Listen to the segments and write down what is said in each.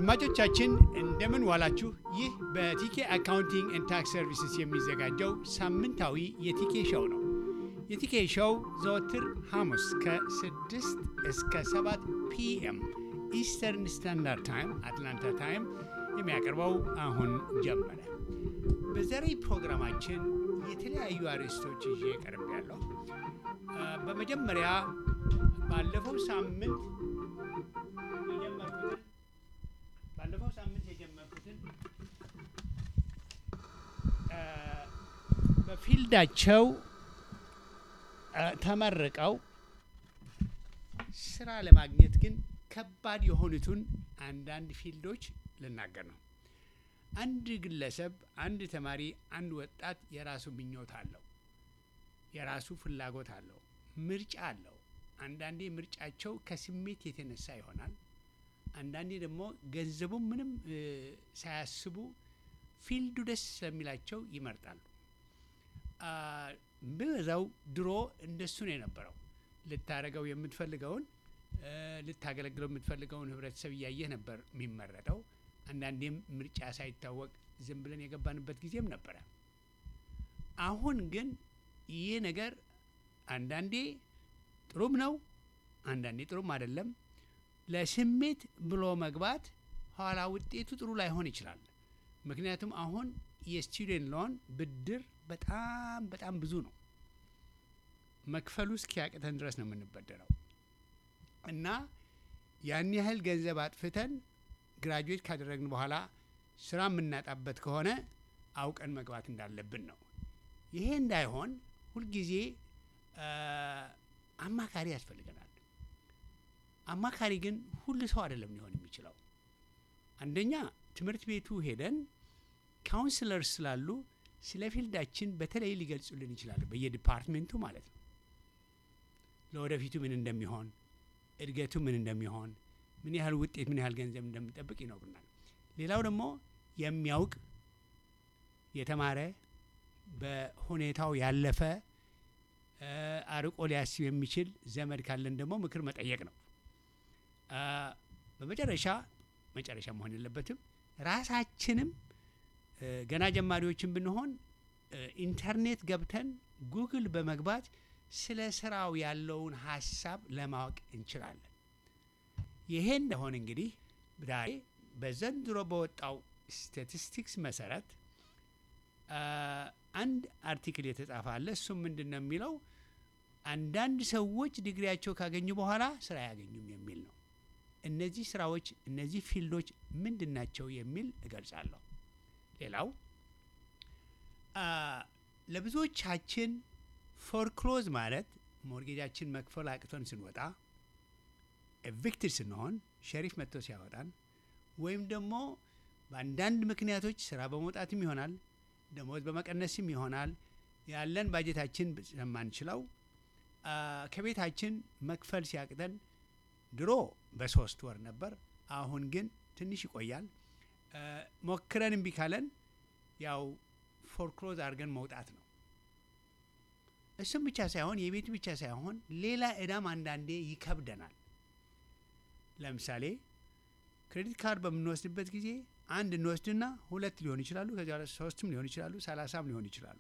አድማጮቻችን እንደምን ዋላችሁ። ይህ በቲኬ አካውንቲንግ ኤንድ ታክስ ሰርቪስስ የሚዘጋጀው ሳምንታዊ የቲኬ ሾው ነው። የቲኬ ሾው ዘወትር ሐሙስ ከ6 እስከ 7 ፒኤም ኢስተርን ስታንዳርድ ታይም አትላንታ ታይም የሚያቀርበው አሁን ጀመረ። በዛሬ ፕሮግራማችን የተለያዩ አርዕስቶች ይዤ ቀርብ ያለሁ። በመጀመሪያ ባለፈው ሳምንት የጀመርኩትን ባለፈው ሳምንት የጀመርኩትን በፊልዳቸው ተመርቀው ስራ ለማግኘት ግን ከባድ የሆኑትን አንዳንድ ፊልዶች ልናገር ነው። አንድ ግለሰብ፣ አንድ ተማሪ፣ አንድ ወጣት የራሱ ምኞት አለው፣ የራሱ ፍላጎት አለው፣ ምርጫ አለው። አንዳንዴ ምርጫቸው ከስሜት የተነሳ ይሆናል። አንዳንዴ ደግሞ ገንዘቡ ምንም ሳያስቡ ፊልዱ ደስ ስለሚላቸው ይመርጣሉ። ብበዛው ድሮ እንደሱ ነው የነበረው። ልታደርገው የምትፈልገውን ልታገለግለው የምትፈልገውን ህብረተሰብ እያየህ ነበር የሚመረጠው። አንዳንዴም ምርጫ ሳይታወቅ ዝም ብለን የገባንበት ጊዜም ነበረ። አሁን ግን ይህ ነገር አንዳንዴ ጥሩም ነው፣ አንዳንዴ ጥሩም አይደለም። ለስሜት ብሎ መግባት ኋላ ውጤቱ ጥሩ ላይሆን ይችላል። ምክንያቱም አሁን የስቱደንት ሎን ብድር በጣም በጣም ብዙ ነው። መክፈሉ እስኪያቅተን ድረስ ነው የምንበደረው እና ያን ያህል ገንዘብ አጥፍተን ግራጁዌት ካደረግን በኋላ ስራ የምናጣበት ከሆነ አውቀን መግባት እንዳለብን ነው። ይሄ እንዳይሆን ሁልጊዜ አማካሪ ያስፈልገናል። አማካሪ ግን ሁሉ ሰው አይደለም ሊሆን የሚችለው። አንደኛ ትምህርት ቤቱ ሄደን ካውንስለር ስላሉ ስለ ፊልዳችን በተለይ ሊገልጹልን ይችላሉ፣ በየዲፓርትሜንቱ ማለት ነው። ለወደፊቱ ምን እንደሚሆን፣ እድገቱ ምን እንደሚሆን፣ ምን ያህል ውጤት፣ ምን ያህል ገንዘብ እንደሚጠብቅ ይነግሩናል። ሌላው ደግሞ የሚያውቅ የተማረ በሁኔታው ያለፈ አርቆ ሊያስብ የሚችል ዘመድ ካለን ደግሞ ምክር መጠየቅ ነው። በመጨረሻ መጨረሻ መሆን የለበትም ራሳችንም ገና ጀማሪዎችን ብንሆን ኢንተርኔት ገብተን ጉግል በመግባት ስለ ስራው ያለውን ሀሳብ ለማወቅ እንችላለን። ይሄ እንደሆነ እንግዲህ ዛሬ በዘንድሮ በወጣው ስታቲስቲክስ መሰረት አንድ አርቲክል የተጻፈ አለ። እሱም ምንድን ነው የሚለው አንዳንድ ሰዎች ዲግሪያቸው ካገኙ በኋላ ስራ አያገኙም የሚል ነው። እነዚህ ስራዎች እነዚህ ፊልዶች ምንድን ናቸው የሚል እገልጻለሁ። ሌላው ለብዙዎቻችን ፎርክሎዝ ማለት ሞርጌጃችን መክፈል አቅቶን ስንወጣ ኤቪክትድ ስንሆን ሸሪፍ መጥቶ ሲያወጣን ወይም ደግሞ በአንዳንድ ምክንያቶች ስራ በመውጣትም ይሆናል ደሞዝ በመቀነስም ይሆናል ያለን ባጀታችን ስለማንችለው ከቤታችን መክፈል ሲያቅተን ድሮ በሶስት ወር ነበር። አሁን ግን ትንሽ ይቆያል። ሞክረን እምቢ ካለን ያው ፎርክሎዝ አድርገን መውጣት ነው። እሱም ብቻ ሳይሆን የቤት ብቻ ሳይሆን ሌላ እዳም አንዳንዴ ይከብደናል። ለምሳሌ ክሬዲት ካርድ በምንወስድበት ጊዜ አንድ እንወስድና ሁለት ሊሆን ይችላሉ፣ ከዚያ ሶስትም ሊሆን ይችላሉ፣ ሰላሳም ሊሆን ይችላሉ።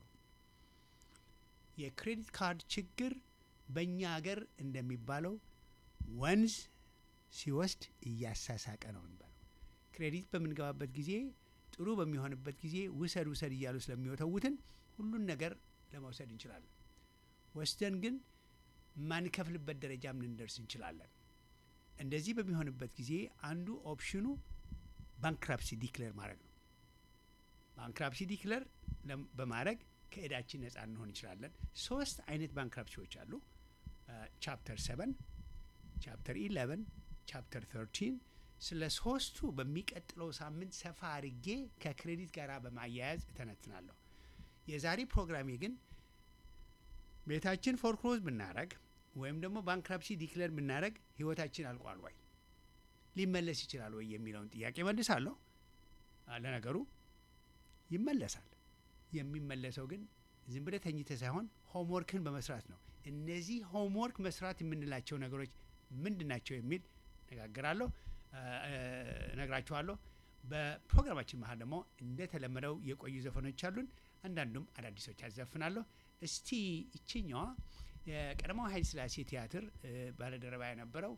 የክሬዲት ካርድ ችግር በእኛ ሀገር እንደሚባለው ወንዝ ሲወስድ እያሳሳቀ ነው የሚባለው። ክሬዲት በምንገባበት ጊዜ ጥሩ በሚሆንበት ጊዜ ውሰድ ውሰድ እያሉ ስለሚወተውትን ሁሉን ነገር ለመውሰድ እንችላለን። ወስደን ግን ማንከፍልበት ደረጃም ልንደርስ እንችላለን። እንደዚህ በሚሆንበት ጊዜ አንዱ ኦፕሽኑ ባንክራፕሲ ዲክለር ማድረግ ነው። ባንክራፕሲ ዲክለር በማድረግ ከእዳችን ነጻ እንሆን እንችላለን። ሶስት አይነት ባንክራፕሲዎች አሉ። ቻፕተር ሰቨን፣ ቻፕተር ኢለቨን፣ ቻፕተር ተርቲን ስለ ሶስቱ በሚቀጥለው ሳምንት ሰፋ አድርጌ ከክሬዲት ጋር በማያያዝ እተነትናለሁ። የዛሬ ፕሮግራሜ ግን ቤታችን ፎርክሎዝ ብናረግ ወይም ደግሞ ባንክራፕሲ ዲክለር ብናረግ ህይወታችን አልቋል ወይ ሊመለስ ይችላል ወይ የሚለውን ጥያቄ መልሳለሁ። ለነገሩ ይመለሳል። የሚመለሰው ግን ዝም ብለህ ተኝተህ ሳይሆን ሆምወርክን በመስራት ነው። እነዚህ ሆምወርክ መስራት የምንላቸው ነገሮች ምንድን ናቸው የሚል ነጋግራለሁ። እነግራችኋለሁ። በፕሮግራማችን መሀል ደግሞ እንደተለመደው የቆዩ ዘፈኖች አሉን። አንዳንዱም አዳዲሶች ያዘፍናለሁ። እስቲ ይችኛዋ የቀዳማዊ ኃይለ ሥላሴ ቲያትር ባለደረባ የነበረው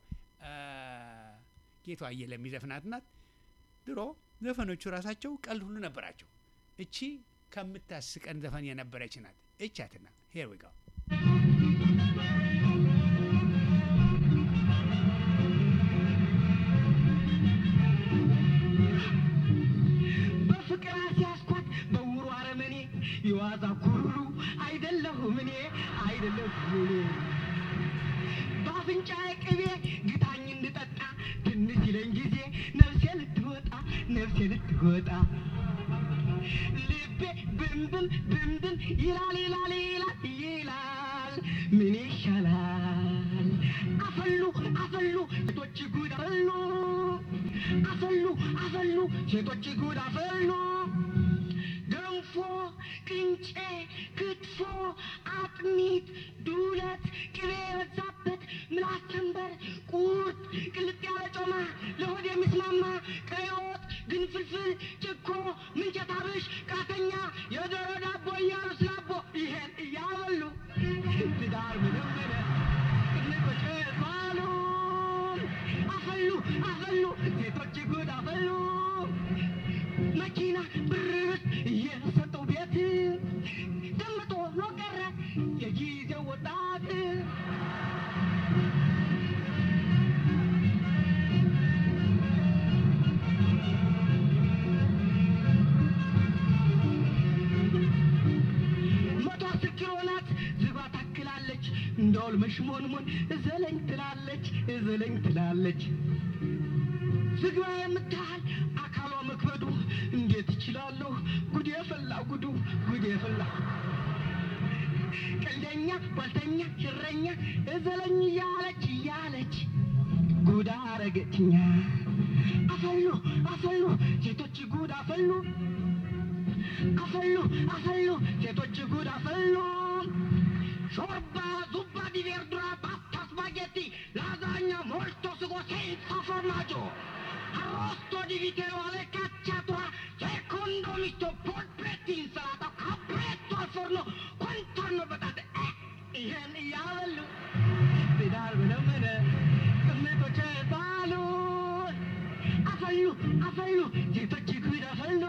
ጌቱ አየለ የሚዘፍናት ናት። ድሮ ዘፈኖቹ ራሳቸው ቀልድ ሁሉ ነበራቸው። እቺ ከምታስቀን ዘፈን የነበረች ናት። እቻትና ሄር ዊ ጋው በፍቅር ሲያስኳት በውሩ አረመኔ የዋዛ ኩሩ አይደለሁም እኔ አይደለሁም እኔ በአፍንጫ ቅቤ ግታኝ እንድጠጣ ትንሽ ይለኝ ጊዜ ነፍሴ ልትወጣ ነፍሴ ልትወጣ ልቤ ብንብን ብንብን ይላል ይላል ይላል ይላል ምን ይሻላል አፈሉ አፈሉ ሴቶች ጉድ አፈሉ አፈሉ አፈሉ ሴቶች ጉድ አፈሉ ገንፎ ቅንጬ ክትፎ አጥሚት ዱለት ቅቤ የበዛበት ምላስ ተንበር ቁርጥ ቅልጥ ያለ ጮማ ለሆድ የሚስማማ ቀይ ወጥ ግንፍልፍል ጭኮ ምንቸት አብሽ ቃተኛ የዶሮ ዳቦ እያሉ ስላቦ ይሄን እያበሉ ትዳር ምንምነ ቅንጦች ባሉ አፈሉ አፈሉ ሴቶች ጉድ አፈሉ መኪና ብርስ እየሰጠው ቤት ደምጦ ነው ቀረ የጊዜው ወጣት መቶ አስር ኪሎ ናት ዝባ ታክላለች እንደውል መሽሞንሞን እዘለኝ ትላለች እዘለኝ ትላለች ዝግባ የምታህል አካሏ መክበዱ እንዴት ይችላለሁ? ጉድ የፈላ ጉዱ ጉድ የፈላ ቀልደኛ ጓልተኛ ሽረኛ እዘለኝ እያለች እያለች ጉድ አረገችኛ። አፈሉ አፈሉ ሴቶች ጉድ አፈሉ አፈሉ አፈሉ ሴቶች ጉድ አፈሉ ሾርባ ዙባ ዲ ቬርዱራ ፓስታ ስፓጌቲ ላዛኛ ሞልቶ ስጎ ሴንሳ ፎርማጆ arrosto di vitero alle cacciatura secondo misto polpetti insalata capretto al forno quanto hanno patate eh ይህን እያበሉ ትዳር ምነምነ ቅምጦች ባሉ አፈሉ አፈሉ ሴቶች ጉድ አፈሉ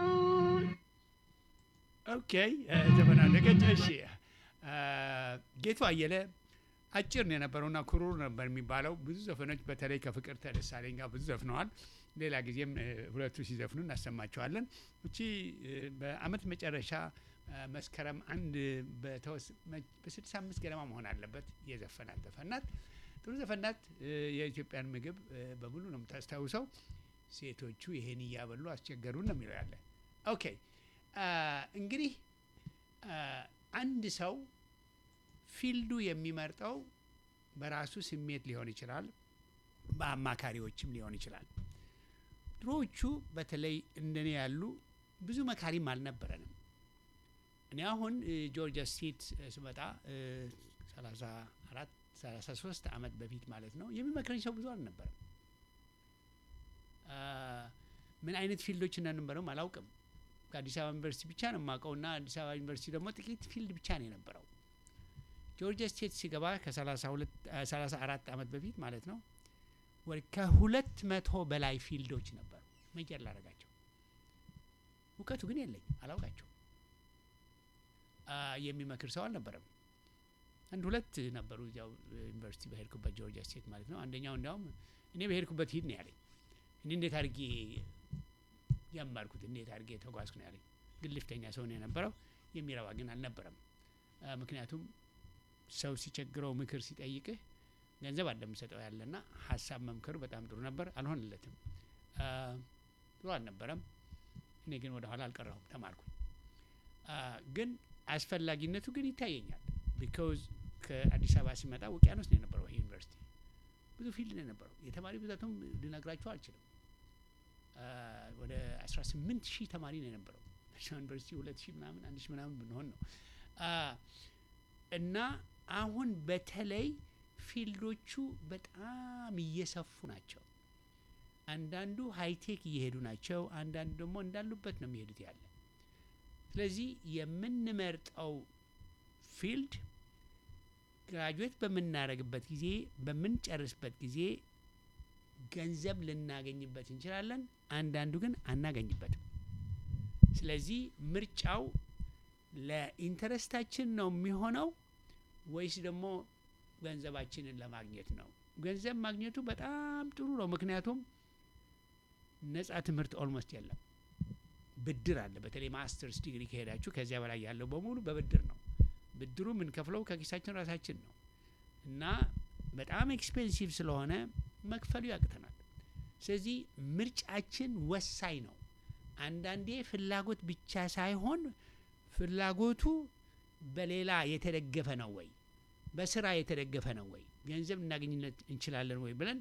ኦኬ ዘፈን አለቀች። እሺ ጌቱ አየለ አጭር ነው የነበረውና ኩሩር ነበር የሚባለው። ብዙ ዘፈኖች በተለይ ከፍቅር ተደሳለኝ ጋር ብዙ ዘፍነዋል። ሌላ ጊዜም ሁለቱ ሲዘፍኑ እናሰማቸዋለን። እቺ በአመት መጨረሻ መስከረም አንድ በስድሳ አምስት ገደማ መሆን አለበት የዘፈናት ዘፈናት ጥሩ ዘፈናት። የኢትዮጵያን ምግብ በሙሉ ነው የምታስታውሰው። ሴቶቹ ይሄን እያበሉ አስቸገሩን ነው የሚለው ያለ። ኦኬ እንግዲህ አንድ ሰው ፊልዱ የሚመርጠው በራሱ ስሜት ሊሆን ይችላል፣ በአማካሪዎችም ሊሆን ይችላል። ድሮዎቹ በተለይ እንደኔ ያሉ ብዙ መካሪም አልነበረንም። እኔ አሁን ጆርጂያ ስቴት ስመጣ ሰላሳ አራት ሰላሳ ሶስት አመት በፊት ማለት ነው የሚመክረኝ ሰው ብዙ አልነበረም። ምን አይነት ፊልዶች እንደነበረም አላውቅም። ከአዲስ አበባ ዩኒቨርሲቲ ብቻ ነው የማውቀው እና አዲስ አበባ ዩኒቨርሲቲ ደግሞ ጥቂት ፊልድ ብቻ ነው የነበረው። ጆርጂያ ስቴት ሲገባ ከሰላሳ አራት አመት በፊት ማለት ነው ወደ ከሁለት መቶ በላይ ፊልዶች ነበሩ። መጀር ላደረጋቸው እውቀቱ ግን የለኝ አላውቃቸው። የሚመክር ሰው አልነበረም። አንድ ሁለት ነበሩ እዚያው ዩኒቨርሲቲ በሄድኩበት ጆርጂያ ስቴት ማለት ነው። አንደኛው እንዲያውም እኔ በሄድኩበት ሂድ ነው ያለኝ። እኔ እንዴት አድርጌ ጀመርኩት፣ እንዴት አድርጌ ተጓዝኩ ነው ያለኝ። ግልፍተኛ ሰው ነው የነበረው። የሚረባ ግን አልነበረም። ምክንያቱም ሰው ሲቸግረው ምክር ሲጠይቅህ ገንዘብ አለምሰጠው ያለና ሀሳብ መምከሩ በጣም ጥሩ ነበር። አልሆንለትም፣ ጥሩ አልነበረም። እኔ ግን ወደ ኋላ አልቀረሁም፣ ተማርኩ። ግን አስፈላጊነቱ ግን ይታየኛል። ቢካውዝ ከአዲስ አበባ ሲመጣ ውቅያኖስ ነው የነበረው ዩኒቨርሲቲ፣ ብዙ ፊልድ ነው የነበረው። የተማሪ ብዛቱም ልነግራችሁ አልችልም። ወደ አስራ ስምንት ሺህ ተማሪ ነው የነበረው ዩኒቨርሲቲ ሁለት ሺህ ምናምን አንድ ሺህ ምናምን ብንሆን ነው እና አሁን በተለይ ፊልዶቹ በጣም እየሰፉ ናቸው። አንዳንዱ ሃይቴክ እየሄዱ ናቸው፣ አንዳንዱ ደግሞ እንዳሉበት ነው የሚሄዱት ያለ። ስለዚህ የምንመርጠው ፊልድ ግራጁዌት በምናደርግበት ጊዜ በምንጨርስበት ጊዜ ገንዘብ ልናገኝበት እንችላለን፣ አንዳንዱ ግን አናገኝበትም። ስለዚህ ምርጫው ለኢንተረስታችን ነው የሚሆነው ወይስ ደግሞ ገንዘባችንን ለማግኘት ነው? ገንዘብ ማግኘቱ በጣም ጥሩ ነው። ምክንያቱም ነጻ ትምህርት ኦልሞስት የለም። ብድር አለ። በተለይ ማስተርስ ዲግሪ ከሄዳችሁ ከዚያ በላይ ያለው በሙሉ በብድር ነው። ብድሩ የምንከፍለው ከኪሳችን ራሳችን ነው እና በጣም ኤክስፔንሲቭ ስለሆነ መክፈሉ ያቅተናል። ስለዚህ ምርጫችን ወሳኝ ነው። አንዳንዴ ፍላጎት ብቻ ሳይሆን ፍላጎቱ በሌላ የተደገፈ ነው ወይ፣ በስራ የተደገፈ ነው ወይ፣ ገንዘብ እናገኝነት እንችላለን ወይ ብለን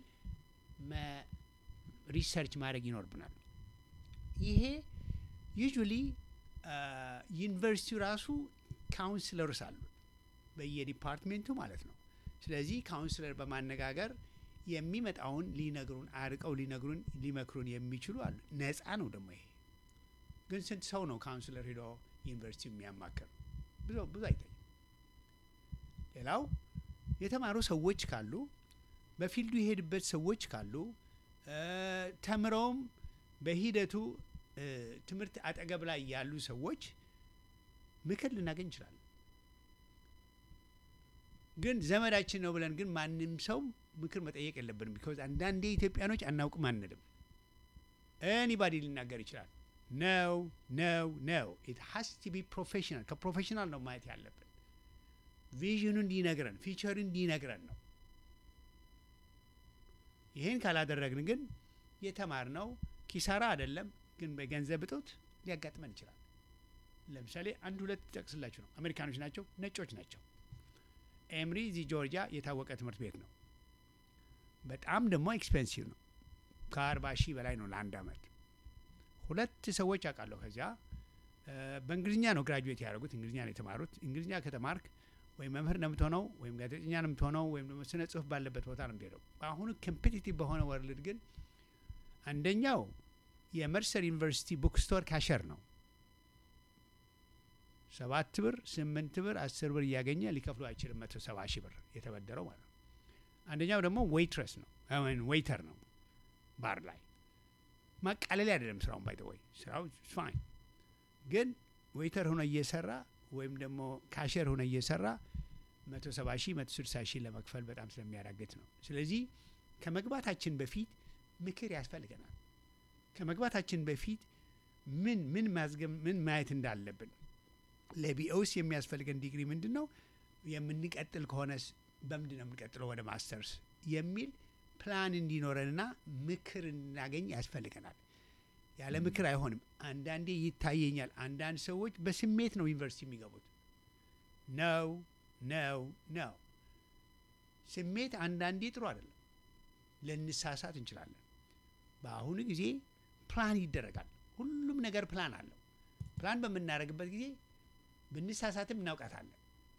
ሪሰርች ማድረግ ይኖርብናል። ይሄ ዩጁሊ ዩኒቨርሲቲው ራሱ ካውንስለርስ አሉት በየዲፓርትሜንቱ ማለት ነው። ስለዚህ ካውንስለር በማነጋገር የሚመጣውን ሊነግሩን አርቀው ሊነግሩን ሊመክሩን የሚችሉ አሉ። ነጻ ነው ደግሞ ይሄ። ግን ስንት ሰው ነው ካውንስለር ሄዶ ዩኒቨርሲቲ የሚያማክር? ብዙ ብዙ አይታይም። ሌላው የተማሩ ሰዎች ካሉ በፊልዱ የሄድበት ሰዎች ካሉ ተምረውም በሂደቱ ትምህርት አጠገብ ላይ ያሉ ሰዎች ምክር ልናገኝ እንችላለን። ግን ዘመዳችን ነው ብለን ግን ማንም ሰው ምክር መጠየቅ የለብንም። ቢኮዝ አንዳንዴ ኢትዮጵያኖች አናውቅም አንልም። ኤኒባዲ ሊናገር ይችላል። ነው ነው ነው ኢት ሀስ ቱ ቢ ፕሮፌሽናል። ከፕሮፌሽናል ነው ማየት ያለብን። ቪዥኑ እንዲነግረን፣ ፊቸሩ እንዲነግረን ነው። ይህን ካላደረግን ግን የተማርነው ኪሳራ አይደለም፣ ግን በገንዘብ እጦት ሊያጋጥመን ይችላል። ለምሳሌ አንድ ሁለት ጠቅስላችሁ ነው። አሜሪካኖች ናቸው፣ ነጮች ናቸው። ኤምሪ እዚህ ጆርጂያ የታወቀ ትምህርት ቤት ነው። በጣም ደግሞ ኤክስፔንሲቭ ነው። ከአርባ ሺህ በላይ ነው ለአንድ አመት። ሁለት ሰዎች አውቃለሁ። ከዚያ በእንግሊዝኛ ነው ግራጁዌት ያደረጉት። እንግሊዝኛ ነው የተማሩት። እንግሊዝኛ ከተማርክ ወይም መምህር ነው የምትሆነው፣ ወይም ጋዜጠኛ ነው የምትሆነው፣ ወይም ደግሞ ስነ ጽሁፍ ባለበት ቦታ ነው የምትሄደው። በአሁኑ ኮምፒቲቲቭ በሆነ ወርልድ ግን አንደኛው የመርሰር ዩኒቨርሲቲ ቡክስቶር ካሸር ነው። ሰባት ብር፣ ስምንት ብር፣ አስር ብር እያገኘ ሊከፍሉ አይችልም። መቶ ሰባ ሺህ ብር የተበደረው ማለት ነው። አንደኛው ደግሞ ዌይትረስ ነው ዌይተር ነው ባር ላይ ማቃለል አይደለም ስራውን ባይ ወይ ስራው ፋይን፣ ግን ዌይተር ሆነ እየሰራ ወይም ደግሞ ካሸር ሆነ እየሰራ መቶ ሰባ ሺህ መቶ ስልሳ ሺህ ለመክፈል በጣም ስለሚያዳግት ነው። ስለዚህ ከመግባታችን በፊት ምክር ያስፈልገናል። ከመግባታችን በፊት ምን ምን ማዝገም ምን ማየት እንዳለብን ለቢኦስ የሚያስፈልገን ዲግሪ ምንድን ነው፣ የምንቀጥል ከሆነስ በምንድን ነው የምንቀጥለው ወደ ማስተርስ የሚል ፕላን እንዲኖረንና ምክር እንድናገኝ ያስፈልገናል። ያለ ምክር አይሆንም። አንዳንዴ ይታየኛል፣ አንዳንድ ሰዎች በስሜት ነው ዩኒቨርሲቲ የሚገቡት። ነው ነው ነው። ስሜት አንዳንዴ ጥሩ አይደለም። ልንሳሳት እንችላለን። በአሁኑ ጊዜ ፕላን ይደረጋል። ሁሉም ነገር ፕላን አለው። ፕላን በምናደርግበት ጊዜ ብንሳሳትም እናውቃታለን።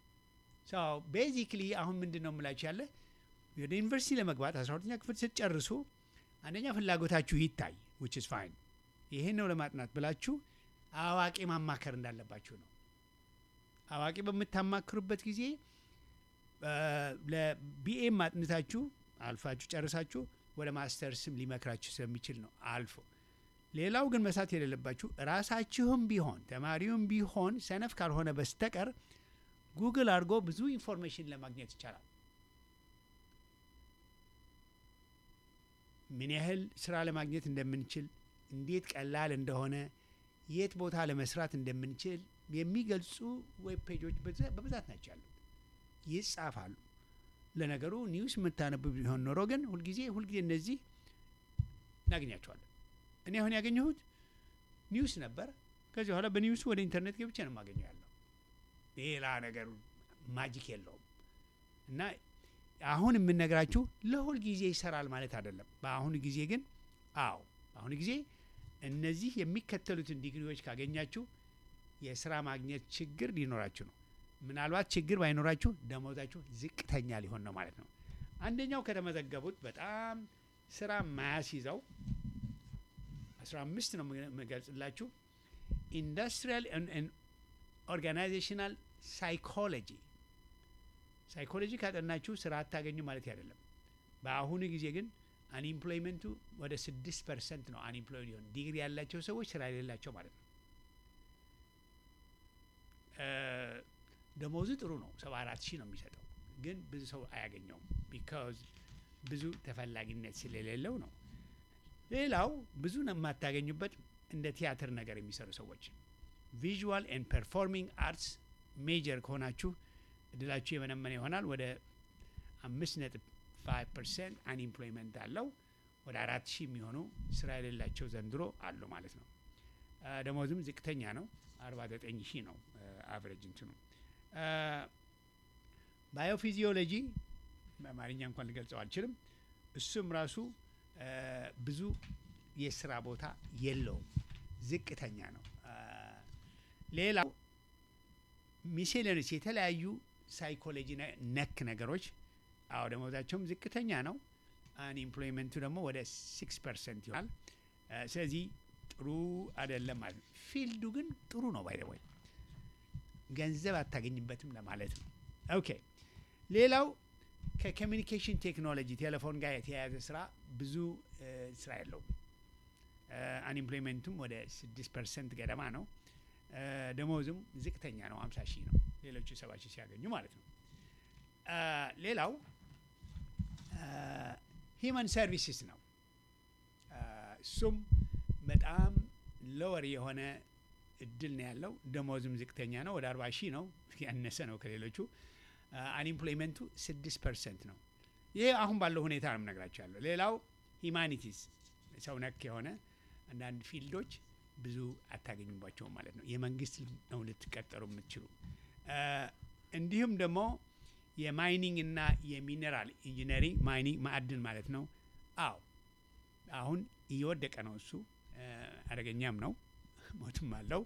ቤዚክሊ አሁን ምንድን ነው የምላችሁ ያለ ወደ ዩኒቨርሲቲ ለመግባት አስራ ሁለተኛ ክፍል ስትጨርሱ አንደኛ ፍላጎታችሁ ይታይ ዊች ኢዝ ፋይን። ይህን ነው ለማጥናት ብላችሁ አዋቂ ማማከር እንዳለባችሁ ነው። አዋቂ በምታማክሩበት ጊዜ ለቢኤም አጥንታችሁ አልፋችሁ ጨርሳችሁ ወደ ማስተርስም ሊመክራችሁ ስለሚችል ነው አልፎ። ሌላው ግን መሳት የሌለባችሁ ራሳችሁም ቢሆን ተማሪውም ቢሆን ሰነፍ ካልሆነ በስተቀር ጉግል አድርጎ ብዙ ኢንፎርሜሽን ለማግኘት ይቻላል። ምን ያህል ስራ ለማግኘት እንደምንችል፣ እንዴት ቀላል እንደሆነ፣ የት ቦታ ለመስራት እንደምንችል የሚገልጹ ዌብ ፔጆች በብዛት ናቸው ያሉት፣ ይጻፋሉ። ለነገሩ ኒውስ የምታነቡ ቢሆን ኖሮ ግን ሁልጊዜ ሁልጊዜ እነዚህ እናገኛቸዋለን። እኔ አሁን ያገኘሁት ኒውስ ነበር። ከዚህ በኋላ በኒውሱ ወደ ኢንተርኔት ገብቼ ነው የማገኘው ያለው ሌላ ነገር ማጂክ የለውም እና አሁን የምነግራችሁ ለሁል ጊዜ ይሰራል ማለት አይደለም። በአሁኑ ጊዜ ግን አዎ፣ በአሁኑ ጊዜ እነዚህ የሚከተሉትን ዲግሪዎች ካገኛችሁ የስራ ማግኘት ችግር ሊኖራችሁ ነው። ምናልባት ችግር ባይኖራችሁ ደሞዛችሁ ዝቅተኛ ሊሆን ነው ማለት ነው። አንደኛው ከተመዘገቡት በጣም ስራ ማያስይዘው አስራ አምስት ነው የምገልጽላችሁ ኢንዱስትሪያል ኦርጋናይዜሽናል ሳይኮሎጂ ሳይኮሎጂ ካጠናችሁ ስራ አታገኙ ማለት አይደለም። በአሁኑ ጊዜ ግን አንኢምፕሎይመንቱ ወደ ስድስት ፐርሰንት ነው። አንኢምፕሎይድ ሊሆን ዲግሪ ያላቸው ሰዎች ስራ የሌላቸው ማለት ነው። ደሞዙ ጥሩ ነው፣ ሰባ አራት ሺህ ነው የሚሰጠው፣ ግን ብዙ ሰው አያገኘውም። ቢካዝ ብዙ ተፈላጊነት ስለሌለው ነው። ሌላው ብዙ ነው የማታገኙበት እንደ ቲያትር ነገር የሚሰሩ ሰዎች ቪዥዋል ኤንድ ፐርፎርሚንግ አርትስ ሜጀር ከሆናችሁ እድላችሁ የመነመነ ይሆናል። ወደ አምስት ነጥብ ፋይቭ ፐርሰንት አንኢምፕሎይመንት አለው። ወደ አራት ሺህ የሚሆኑ ስራ የሌላቸው ዘንድሮ አሉ ማለት ነው። ደሞዝም ዝቅተኛ ነው፣ አርባ ዘጠኝ ሺህ ነው አቨሬጅ እንትኑ። ባዮፊዚዮሎጂ በአማርኛ እንኳን ልገልጸው አልችልም። እሱም ራሱ ብዙ የስራ ቦታ የለውም፣ ዝቅተኛ ነው። ሌላው ሚሴለንስ የተለያዩ ሳይኮሎጂ ነክ ነገሮች አዎ ደሞዛቸውም ዝቅተኛ ነው። አንኢምፕሎይመንቱ ደግሞ ወደ ሲክስ ፐርሰንት ይሆናል። ስለዚህ ጥሩ አይደለም ማለት ነው። ፊልዱ ግን ጥሩ ነው። ባይደወይ ገንዘብ አታገኝበትም ለማለት ነው። ኦኬ ሌላው ከኮሚኒኬሽን ቴክኖሎጂ ቴሌፎን ጋር የተያያዘ ስራ ብዙ ስራ የለውም። አንኢምፕሎይመንቱም ወደ ስድስት ፐርሰንት ገደማ ነው። ደሞዝም ዝቅተኛ ነው፣ አምሳ ሺህ ነው። ሌሎቹ ሰባ ሺህ ሲያገኙ ማለት ነው። ሌላው ሂማን ሰርቪስስ ነው። እሱም በጣም ሎወር የሆነ እድል ነው ያለው። ደሞዝም ዝቅተኛ ነው፣ ወደ አርባ ሺህ ነው፣ ያነሰ ነው ከሌሎቹ። አንኢምፕሎይመንቱ ስድስት ፐርሰንት ነው። ይሄ አሁን ባለው ሁኔታ ነው የምነግራቸው ያለው። ሌላው ሂማኒቲስ ሰው ነክ የሆነ አንዳንድ ፊልዶች ብዙ አታገኙባቸውም ማለት ነው። የመንግስት ነው ልትቀጠሩ የምትችሉ። እንዲሁም ደግሞ የማይኒንግ እና የሚኔራል ኢንጂነሪንግ ማይኒንግ ማዕድን ማለት ነው። አዎ አሁን እየወደቀ ነው እሱ አደገኛም ነው፣ ሞትም አለው።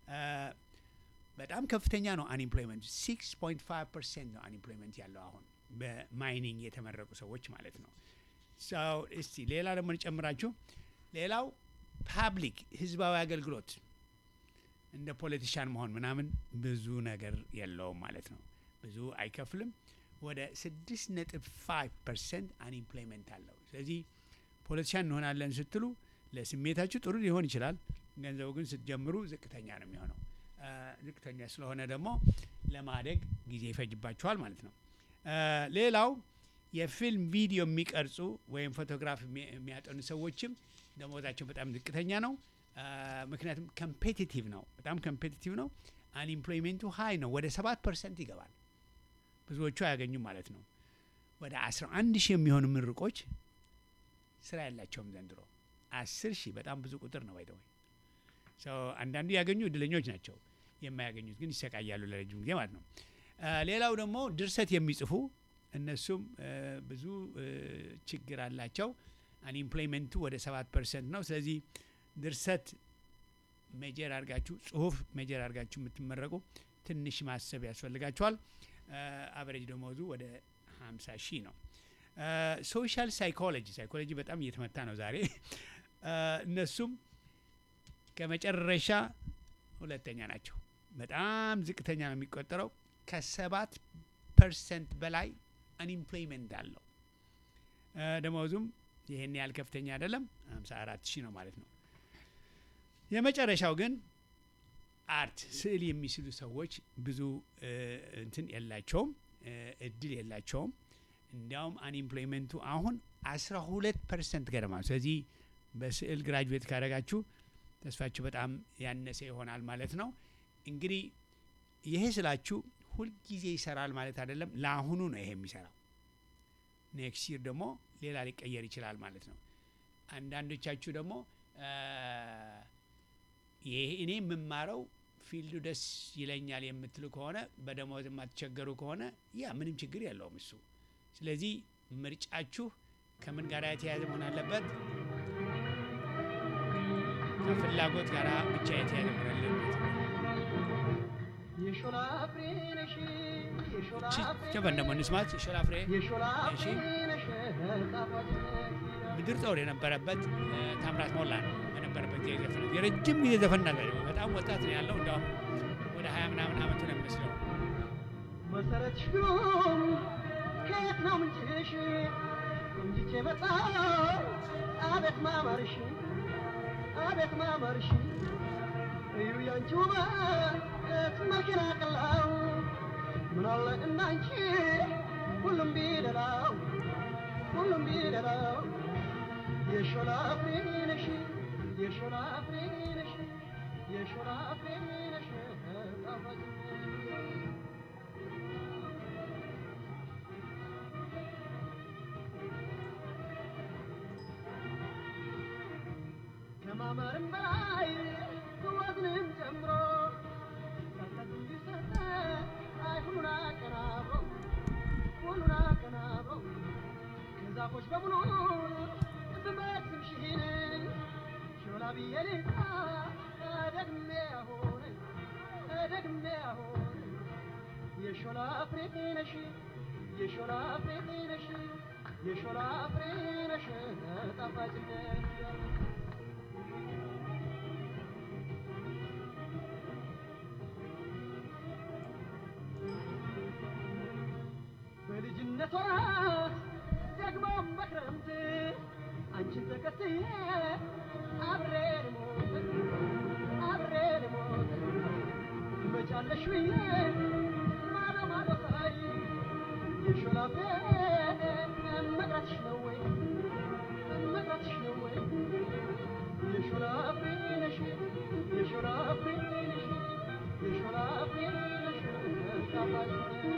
በጣም ከፍተኛ ነው አንኢምፕሎይመንት። ሲክስ ፖይንት ፋይቭ ፐርሰንት ነው አንኢምፕሎይመንት ያለው አሁን በማይኒንግ የተመረቁ ሰዎች ማለት ነው። ሰው እስቲ ሌላ ደግሞ እንጨምራችሁ። ሌላው ፓብሊክ ህዝባዊ አገልግሎት እንደ ፖለቲሻን መሆን ምናምን ብዙ ነገር የለውም ማለት ነው። ብዙ አይከፍልም። ወደ ስድስት ነጥብ ፋይቭ ፐርሰንት አንኢምፕሎይመንት አለው። ስለዚህ ፖለቲሻን እንሆናለን ስትሉ ለስሜታችሁ ጥሩ ሊሆን ይችላል። ገንዘቡ ግን ስትጀምሩ ዝቅተኛ ነው የሚሆነው። ዝቅተኛ ስለሆነ ደግሞ ለማደግ ጊዜ ይፈጅባችኋል ማለት ነው። ሌላው የፊልም ቪዲዮ የሚቀርጹ ወይም ፎቶግራፍ የሚያጠኑ ሰዎችም ደሞዛቸው በጣም ዝቅተኛ ነው። ምክንያቱም ኮምፔቲቲቭ ነው፣ በጣም ኮምፔቲቲቭ ነው። አንኢምፕሎይሜንቱ ሀይ ነው፣ ወደ ሰባት ፐርሰንት ይገባል። ብዙዎቹ አያገኙም ማለት ነው። ወደ አስራ አንድ ሺህ የሚሆኑ ምርቆች ስራ ያላቸውም ዘንድሮ አስር ሺህ በጣም ብዙ ቁጥር ነው። ባይደወይ አንዳንዱ ያገኙ እድለኞች ናቸው፣ የማያገኙት ግን ይሰቃያሉ ለረጅም ጊዜ ማለት ነው። ሌላው ደግሞ ድርሰት የሚጽፉ እነሱም ብዙ ችግር አላቸው። አንኢምፕሎይመንቱ ወደ ሰባት ፐርሰንት ነው። ስለዚህ ድርሰት ሜጀር አድርጋችሁ ጽሁፍ ሜጀር አድርጋችሁ የምትመረቁ ትንሽ ማሰብ ያስፈልጋችኋል። አቨሬጅ ደሞዙ ወደ ሀምሳ ሺህ ነው። ሶሻል ሳይኮሎጂ ሳይኮሎጂ በጣም እየተመታ ነው ዛሬ። እነሱም ከመጨረሻ ሁለተኛ ናቸው። በጣም ዝቅተኛ ነው የሚቆጠረው። ከሰባት ፐርሰንት በላይ አንኢምፕሎይመንት አለው። ደሞዙም ይህን ያህል ከፍተኛ አይደለም፣ ሀምሳ አራት ሺህ ነው ማለት ነው። የመጨረሻው ግን አርት ስዕል የሚስሉ ሰዎች ብዙ እንትን የላቸውም፣ እድል የላቸውም። እንዲያውም አንኢምፕሎይመንቱ አሁን አስራ ሁለት ፐርሰንት ገደማ። ስለዚህ በስዕል ግራጁዌት ካደረጋችሁ ተስፋችሁ በጣም ያነሰ ይሆናል ማለት ነው። እንግዲህ ይሄ ስላችሁ ሁልጊዜ ይሰራል ማለት አይደለም። ለአሁኑ ነው ይሄ የሚሰራው። ኔክስት ይር ደግሞ ሌላ ሊቀየር ይችላል ማለት ነው። አንዳንዶቻችሁ ደግሞ ይሄ እኔ የምማረው ፊልዱ ደስ ይለኛል የምትሉ ከሆነ በደሞዝ የማትቸገሩ ከሆነ ያ ምንም ችግር የለውም እሱ። ስለዚህ ምርጫችሁ ከምን ጋር የተያያዘ መሆን አለበት? ከፍላጎት ጋር ብቻ የተያያዘ መሆን አለበት። ጀበን ደግሞ እንስማት። የሾላ ፍሬ እሺ፣ ምድር ጦር የነበረበት እ፣ ታምራት ሞላ ነው በነበረበት ጊዜ ዘፈነ የረጅም ጊዜ ዘፈን ነበር። በጣም ወጣት ነው ያለው። እንዲያውም ወደ ሀያ ምናምን ዓመቱ ነው የሚመስለው። መሰረትሽ ግሩም ከየት ነው ምንጭሽ? ቆንጅቼ በጣም አቤት ማማርሽ አቤት ማማርሽ እዩ ያንቺ ውበት መኪና ቀላው ምናለ እናንቺ ሁሉም ቢደላው ሁሉም ቢደላው የሾላ ፍሬ ነሽ የሾላ ፍሬ ነሽ የሾላ ፍሬ ነሽ ጣፋጭ ከማማርም በላይ ወዝንም ጨምሮ ሰጠት እንዲሰጠ አይ ሁሉን አቀናብሮ ሁሉን አቀናብሮ ከዛፎች በሙሉ ብመስልሽን ሾላ ብዬ ልጣ ደግሜ አሁን ደግሜ አሁን የሾላ ፍሬ ነሽ የሾላ ፍሬ ነሽ የሾላ ፍሬ ነሽ ጣፋጭነት በልጅነቷ ደግሞም በክረምት አንቺን ተከትዬ አብሬ ልሞት አብሬ ልሞት ትመጫለሽ ብዬ ማዶ ማዶ ሳይ የሾላ ፍሬ መቅረትሽ ነው ወይ መቅረትሽ ነው ወይ የሾላ ፍሬ ነሽ የሾላ ፍሬ ነሽ የሾላ ፍሬ ነሽ ጣፋጭ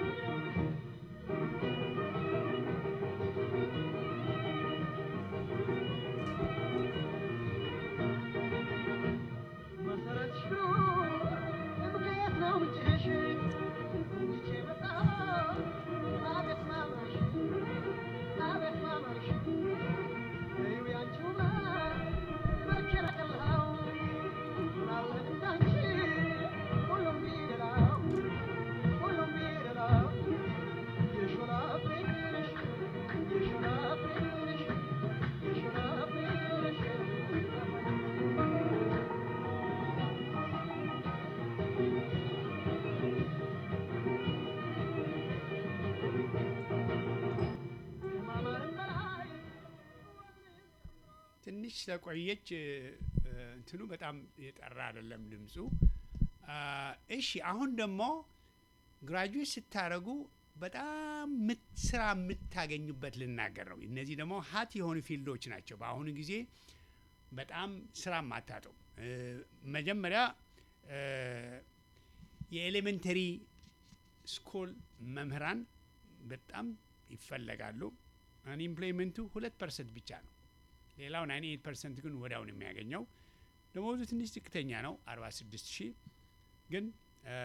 መሰረትሽ ምክንያት ነው ምንጭሽ እንጂ በጣም አቤት ማማርሽ አቤት ማማርሽ እዩ ያንቺ ውበት መቼም ቀላው ምናለ እንዳንቺ ሁሉም ቢደላው ሁሉም ቢደላው የሾላ ፍሬ ነሽ የሾላ ፍሬ ነሽ የሾላ ፍሬ ነሽ ከማማርም በላይ ትንሽ ስለቆየች እ፣ እ፣ እንትኑ በጣም የጠራ አይደለም ድምፁ። አ፣ እሺ አሁን ደግሞ ግራጁዌት ስታደርጉ በጣም ምት- ስራ የምታገኙበት ልናገር ነው። እነዚህ ደግሞ ሀት የሆኑ ፊልዶች ናቸው። በአሁኑ ጊዜ በጣም ስራ ማታጡ መጀመሪያ እ፣ የኤሌመንተሪ ስኩል መምህራን በጣም ይፈለጋሉ። አንኢምፕሎይመንቱ ሁለት ፐርሰንት ብቻ ነው። ሌላው 98 ፐርሰንት ግን ወዲያውን የሚያገኘው ደሞዙ ትንሽ ዝቅተኛ ነው 46 ሺህ ግን እ፣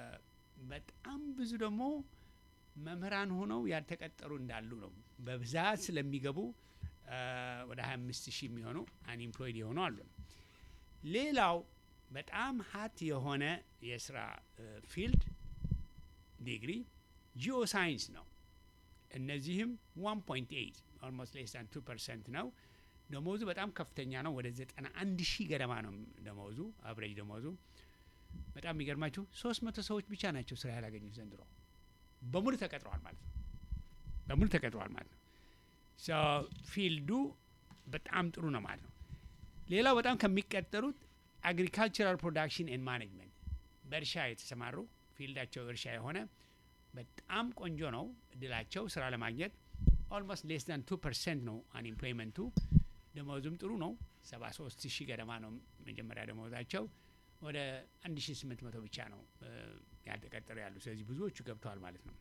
በጣም ብዙ ደግሞ መምህራን ሆነው ያልተቀጠሩ እንዳሉ ነው። በብዛት ስለሚገቡ እ፣ ወደ 25 ሺህ የሚሆኑ አንኢምፕሎይድ የሆኑ አሉ። ሌላው በጣም ሀት የሆነ የስራ እ፣ ፊልድ ዲግሪ ጂኦ ሳይንስ ነው። እነዚህም 1.8 ኦልሞስት ሌስ ዛን 2 ፐርሰንት ነው። ደሞዙ በጣም ከፍተኛ ነው። ወደ 91 ሺህ ገደማ ነው ደሞዙ አብሬጅ ደሞዙ። በጣም የሚገርማችሁ 300 ሰዎች ብቻ ናቸው ስራ ያላገኙት ዘንድሮ። በሙሉ ተቀጥረዋል ማለት ነው። በሙሉ ተቀጥረዋል ማለት ነው። ሶ ፊልዱ በጣም ጥሩ ነው ማለት ነው። ሌላው በጣም ከሚቀጠሩት አግሪካልቸራል ፕሮዳክሽን ኤንድ ማኔጅመንት በእርሻ የተሰማሩ ፊልዳቸው እርሻ የሆነ በጣም ቆንጆ ነው እድላቸው ስራ ለማግኘት ኦልሞስት ሌስ ዳን ቱ ፐርሰንት ነው አንኤምፕሎይመንቱ። ደመወዙም ጥሩ ነው 73 ሺህ ገደማ ነው መጀመሪያ ደመወዛቸው። ወደ 1800 ብቻ ነው እ፣ ያልተቀጠሩ ያሉ። ስለዚህ ብዙዎቹ ገብተዋል ማለት ነው።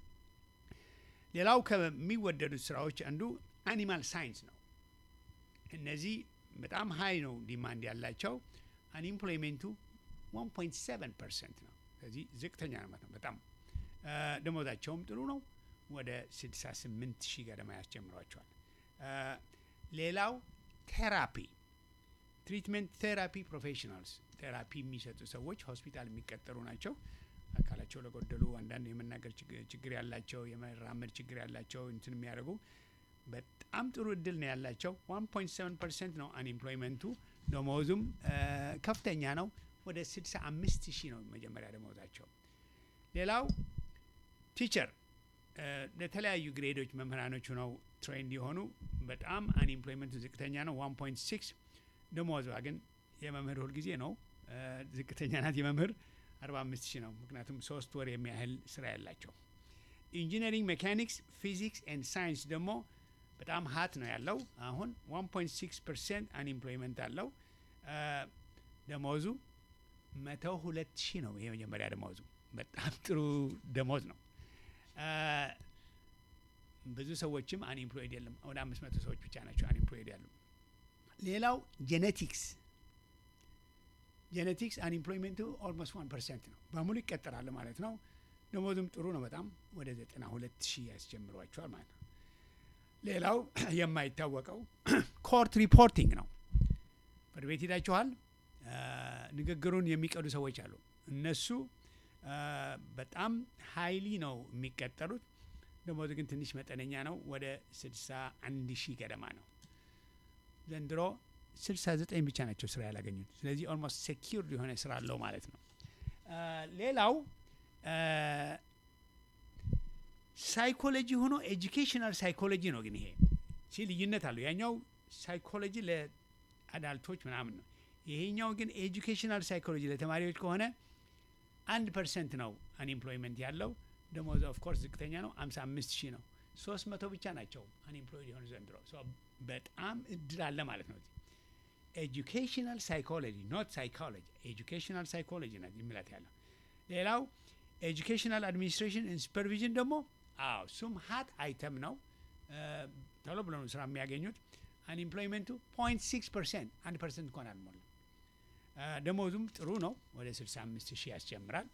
ሌላው ከሚወደዱት ስራዎች አንዱ አኒማል ሳይንስ ነው። እነዚህ በጣም ሀይ ነው ዲማንድ ያላቸው። አንኢምፕሎይሜንቱ 1.7 ፐርሰንት ነው። ስለዚህ ዝቅተኛ ነው ማለት ነው በጣም እ፣ ደሞዛቸውም ጥሩ ነው። ወደ 68 ሺህ ገደማ ያስጀምሯቸዋል። እ፣ ሌላው ቴራፒ ትሪትመንት ቴራፒ ፕሮፌሽናልስ ቴራፒ የሚሰጡ ሰዎች ሆስፒታል የሚቀጠሩ ናቸው። አካላቸው ለጎደሉ አንዳንድ የመናገር ችግ- ችግር ያላቸው የመራመድ ችግር ያላቸው እንትን የሚያደርጉ በጣም ጥሩ እድል ነው ያላቸው። 1.7 ፐርሰንት ነው አንኤምፕሎይመንቱ። ደሞዙም ከፍተኛ ነው። ወደ 65 ሺህ ነው መጀመሪያ ደሞዛቸው። ሌላው ቲቸር ለተለያዩ ግሬዶች መምህራኖች ሆነው ትሬንድ የሆኑ በጣም አንኤምፕሎይመንቱ ዝቅተኛ ነው። 1.6 ደሞዟ ግን የመምህር ሁልጊዜ ነው ዝቅተኛ ናት። የመምህር 45 ሺህ ነው። ምክንያቱም ሶስት ወር የሚያህል ስራ ያላቸው። ኢንጂነሪንግ፣ ሜካኒክስ፣ ፊዚክስ ኤንድ ሳይንስ ደግሞ በጣም ሀት ነው ያለው። አሁን 1.6 ፐርሰንት አንኤምፕሎይመንት አለው። ደሞዙ መቶ ሁለት ሺህ ነው። ይሄ መጀመሪያ ደሞዙ በጣም ጥሩ ደሞዝ ነው። ብዙ ሰዎችም አንኤምፕሎይድ የለም። ወደ አምስት መቶ ሰዎች ብቻ ናቸው አንኤምፕሎይድ ያሉ። ሌላው ጄኔቲክስ ጄኔቲክስ አንኤምፕሎይመንቱ ኦልሞስት ዋን ፐርሰንት ነው። በሙሉ ይቀጠራል ማለት ነው። ደሞዙም ጥሩ ነው በጣም ወደ ዘጠና ሁለት ሺህ ያስጀምሯቸዋል ማለት ነው። ሌላው የማይታወቀው ኮርት ሪፖርቲንግ ነው። ፍርድ ቤት ሄዳችኋል። ንግግሩን የሚቀዱ ሰዎች አሉ። እነሱ በጣም ሀይሊ ነው የሚቀጠሩት። ደሞዙ ግን ትንሽ መጠነኛ ነው። ወደ ስልሳ አንድ ሺህ ገደማ ነው። ዘንድሮ ስልሳ ዘጠኝ ብቻ ናቸው ስራ ያላገኙት። ስለዚህ ኦልሞስት ሴኪርድ የሆነ ስራ አለው ማለት ነው። ሌላው ሳይኮሎጂ ሆኖ ኤጁኬሽናል ሳይኮሎጂ ነው። ግን ይሄ ሲ ልዩነት አለው። ያኛው ሳይኮሎጂ ለአዳልቶች ምናምን ነው። ይሄኛው ግን ኤጁኬሽናል ሳይኮሎጂ ለተማሪዎች ከሆነ አንድ ፐርሰንት ነው አንኤምፕሎይመንት ያለው። ደሞዝ ኦፍ ኮርስ ዝቅተኛ ነው፣ አምሳ አምስት ሺህ ነው። ሶስት መቶ ብቻ ናቸው አንኤምፕሎይድ የሆኑ ዘንድሮ። በጣም እድል አለ ማለት ነው። ኤጁኬሽናል ሳይኮሎጂ ኖት ሳይኮሎጂ ኤጁኬሽናል ሳይኮሎጂ ና የሚላት ያለው። ሌላው ኤጁኬሽናል አድሚኒስትሬሽን ሱፐርቪዥን ደግሞ አዎ እሱም ሀት አይተም ነው። ቶሎ ብሎ ነው ስራ የሚያገኙት። አንኤምፕሎይመንቱ ፖይንት ሲክስ ፐርሰንት አንድ ፐርሰንት እንኳን አልሞላም። ደሞዙም ጥሩ ነው። ወደ ስልሳ አምስት ሺህ ያስጀምራል።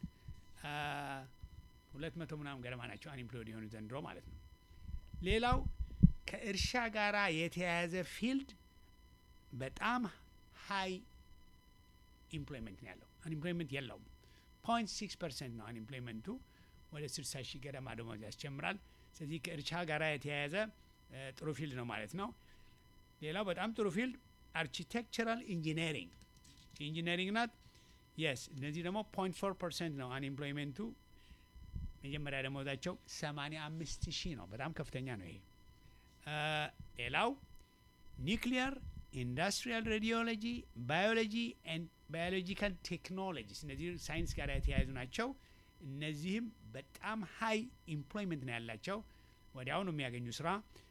ሁለት መቶ ምናምን ገደማ ናቸው አንኤምፕሎይድ የሆኑ ዘንድሮ ማለት ነው። ሌላው ከእርሻ ጋራ የተያያዘ ፊልድ በጣም ሀይ ኢምፕሎይመንት ነው ያለው። አንኤምፕሎይመንት የለውም። ፖይንት ሲክስ ፐርሰንት ነው አንኤምፕሎይመንቱ። ወደ ስልሳ ሺህ ገደማ ደሞዝ ያስጀምራል። ስለዚህ ከእርሻ ጋራ የተያያዘ ጥሩ ፊልድ ነው ማለት ነው። ሌላው በጣም ጥሩ ፊልድ አርኪቴክቸራል ኢንጂነሪንግ ኢንጂነሪንግ ናት። የስ እነዚህ ደግሞ ፖይንት ፎር ፐርሰንት ነው አንኤምፕሎይመንቱ። መጀመሪያ ደሞዛቸው ሰማኒያ አምስት ሺህ ነው። በጣም ከፍተኛ ነው ይሄ። ሌላው ኒክሊየር ኢንዱስትሪያል ሬዲዮሎጂ፣ ባዮሎጂ ኤንድ ባዮሎጂካል ቴክኖሎጂስ እነዚህ ሳይንስ ጋር የተያያዙ ናቸው። እነዚህም በጣም ሀይ ኢምፕሎይመንት ነው ያላቸው። ወዲያውኑ የሚያገኙ ስራ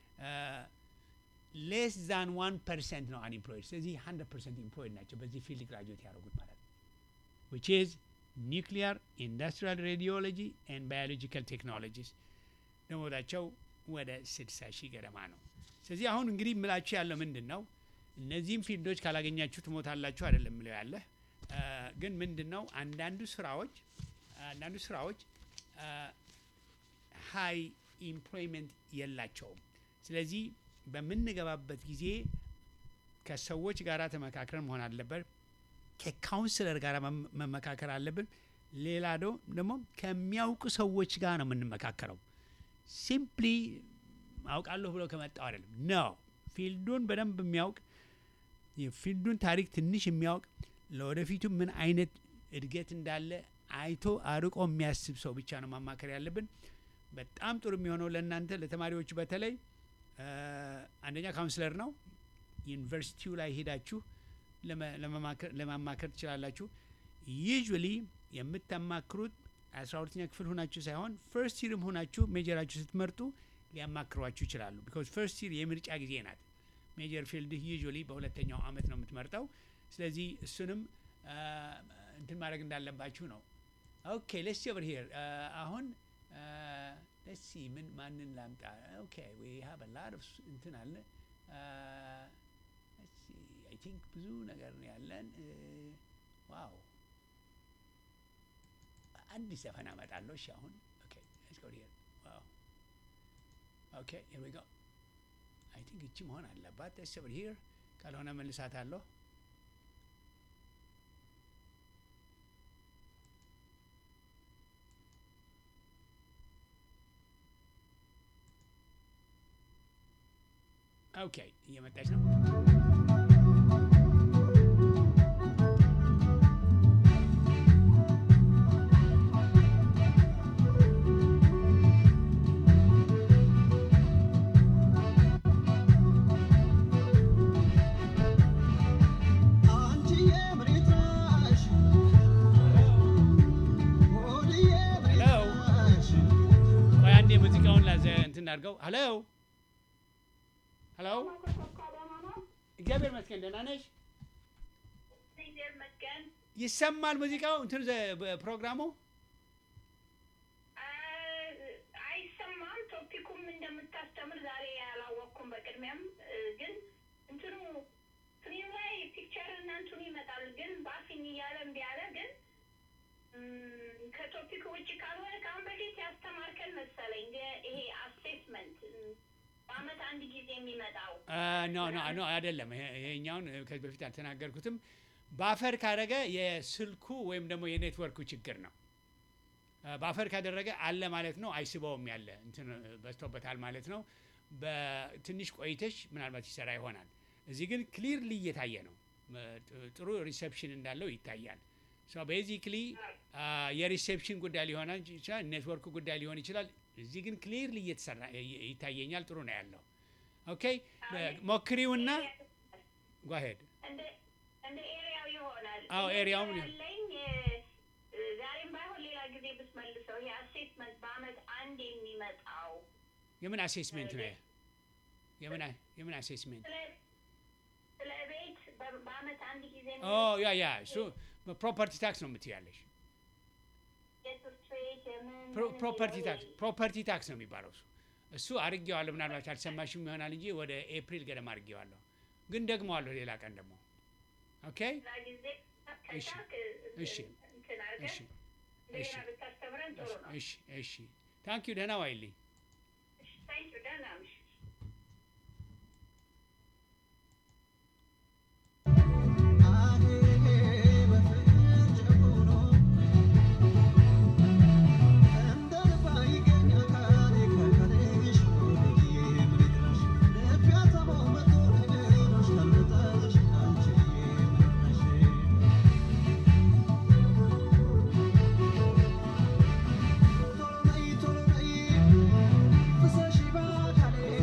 ሌስ ዛን ዋን ፐርሰንት ነው አንኤምፕሎይድ። ስለዚህ ሀንድረድ ፐርሰንት ኢምፕሎይድ ናቸው በዚህ ፊልድ ግራጁዌት ያደረጉት ማለት ነው። ዊች ኢዝ ኒክሊየር ኢንዱስትሪያል ሬዲዮሎጂ ኤንድ ባዮሎጂካል ቴክኖሎጂስ ደሞዛቸው ወደ ስድሳ ሺህ ገደማ ነው። ስለዚህ አሁን እንግዲህ ምላችሁ ያለው ምንድን ነው? እነዚህም ፊልዶች ካላገኛችሁ ትሞታላችሁ አይደለም ምለው ያለ ግን ምንድን ነው አንዳንዱ ስራዎች አንዳንዱ ስራዎች ሀይ ኢምፕሎይመንት የላቸውም። ስለዚህ በምንገባበት ጊዜ ከሰዎች ጋር ተመካክረን መሆን አለበት። ከካውንስለር ጋር መመካከር አለብን። ሌላ ደግሞ ከሚያውቁ ሰዎች ጋር ነው የምንመካከረው። ሲምፕሊ አውቃለሁ ብሎ ከመጣው አይደለም ነው። ፊልዱን በደንብ የሚያውቅ የፊልዱን ታሪክ ትንሽ የሚያውቅ ለወደፊቱ ምን አይነት እድገት እንዳለ አይቶ አርቆ የሚያስብ ሰው ብቻ ነው ማማከር ያለብን። በጣም ጥሩ የሚሆነው ለእናንተ ለተማሪዎቹ በተለይ አንደኛ ካውንስለር ነው። ዩኒቨርሲቲው ላይ ሄዳችሁ ለማማከር ትችላላችሁ። ዩዥዋሊ የምታማክሩት አስራ ሁለተኛ ክፍል ሆናችሁ ሳይሆን ፈርስት ይርም ሆናችሁ ሜጀራችሁ ስትመርጡ ሊያማክሯችሁ ይችላሉ። ቢካዝ ፈርስት ይር የምርጫ ጊዜ ናት። ሜጀር ፊልድ ዩዥዋሊ በሁለተኛው አመት ነው የምትመርጠው። ስለዚህ እሱንም እንትን ማድረግ እንዳለባችሁ ነው። ኦኬ ሌትስ ኦቨር ሂር አሁን ሌትስ ሲ ምን ማንን ላምጣ? ኦኬ ዊ ሃቭ አ ላት ኦፍ እንትን አለ አይ ቲንክ ብዙ ነገር ነው ያለን። ዋው አዲስ ዘፈን አመጣለሁ። እሺ አሁን ኦኬ ሌትስ ጎ ሂር ዋው ኦኬ ሂር ዊ ጎ አይ ቲንክ እቺ መሆን አለባት። ሌትስ ኦቨር ሂር ካልሆነ መልሳታለሁ። ኦኬ እየመጣች ነው። ሄሎ ቆይ አንዴ ሙዚቃውን ላዘ እንትን አድርገው። ሄሎ ሄሎ፣ እግዚአብሔር ይመስገን ደህና ነሽ? ይሰማል ሙዚቃው እንትን ዘ- በ- ፕሮግራሙ አይሰማም። ቶፒኩም እንደምታስተምር ዛሬ ያላወቅኩም። በቅድሚያም እ፣ ግን እንትኑ ስክሪን ላይ ፒክቸር እና እንትኑ ይመጣል። ግን ባፊኝ እያለ እምቢ አለ። ግን እም፣ ከቶፒክ ውጭ ካልሆነ ከአሁን በፊት ያስተማርከን መሰለኝ የ- ይሄ አሴስመንት እም፣ በአመት አንድ ጊዜ የሚመጣው ኖ ኖ ኖ አይደለም። ይሄ- ይሄኛውን እ፣ ከዚህ በፊት አልተናገርኩትም። ባፈር ካደረገ የስልኩ ወይም ደግሞ የኔትወርኩ ችግር ነው። እ፣ ባፈር ካደረገ አለ ማለት ነው። አይስበውም ያለ እንትን እ፣ በዝቶበታል ማለት ነው። በትንሽ ቆይተሽ ምናልባት ይሰራ ይሆናል። እዚህ ግን ክሊርሊ እየታየ ነው። እ፣ ጥ- ጥሩ ሪሴፕሽን እንዳለው ይታያል። ቤዚክሊ የሪሴፕሽን ጉዳይ ሊሆን ይችላል፣ ኔትወርክ ጉዳይ ሊሆን ይችላል። እዚህ ግን ክሊርሊ እየተሰራ ይ- ይታየኛል። ጥሩ ነው ያለው። ኦኬ ሞክሪውና ጓሄድ እንደ እንደ ኤሪያው ይሆናል። አዎ፣ ጥያቄ ኤሪያውን ይሆን- ያለኝ እ፣ ዛሬም ባይሆን ሌላ ጊዜ ብትመልሰው ይሄ አሴስመንት በአመት አንድ የሚመጣው የምን አሴስሜንት ነው? የምን አ- የምን አሴስሜንት? ስለ ስለ ቤት በ- በአመት አንድ ጊዜ ኦ ያ ያ እሱ ፕሮፐርቲ ታክስ ነው የምትያለሽ። የትምህርት ቤት የምን ፕሮ- ምን ፕሮፐርቲ የሚለው ታክስ ፕሮፐርቲ ታክስ ነው የሚባለው እሱ እሱ አድርጌዋለሁ። ምናልባት አልሰማሽም ይሆናል እንጂ ወደ ኤፕሪል ገደማ አድርጌዋለሁ፣ ግን ደግመዋለሁ ሌላ ቀን ደግሞ። ኦኬ ሌላ ጊዜ እሺ፣ ከቻልክ እሺ፣ እንትን አድርገህ እሺ፣ እሺ፣ እንደገና ብታስተምረን ጥሩ ነው። እሺ፣ እሺ። ታንክ ዩ ደህና ዋይልኝ። ታንኪዩ ደህና ነሽ። Thank you.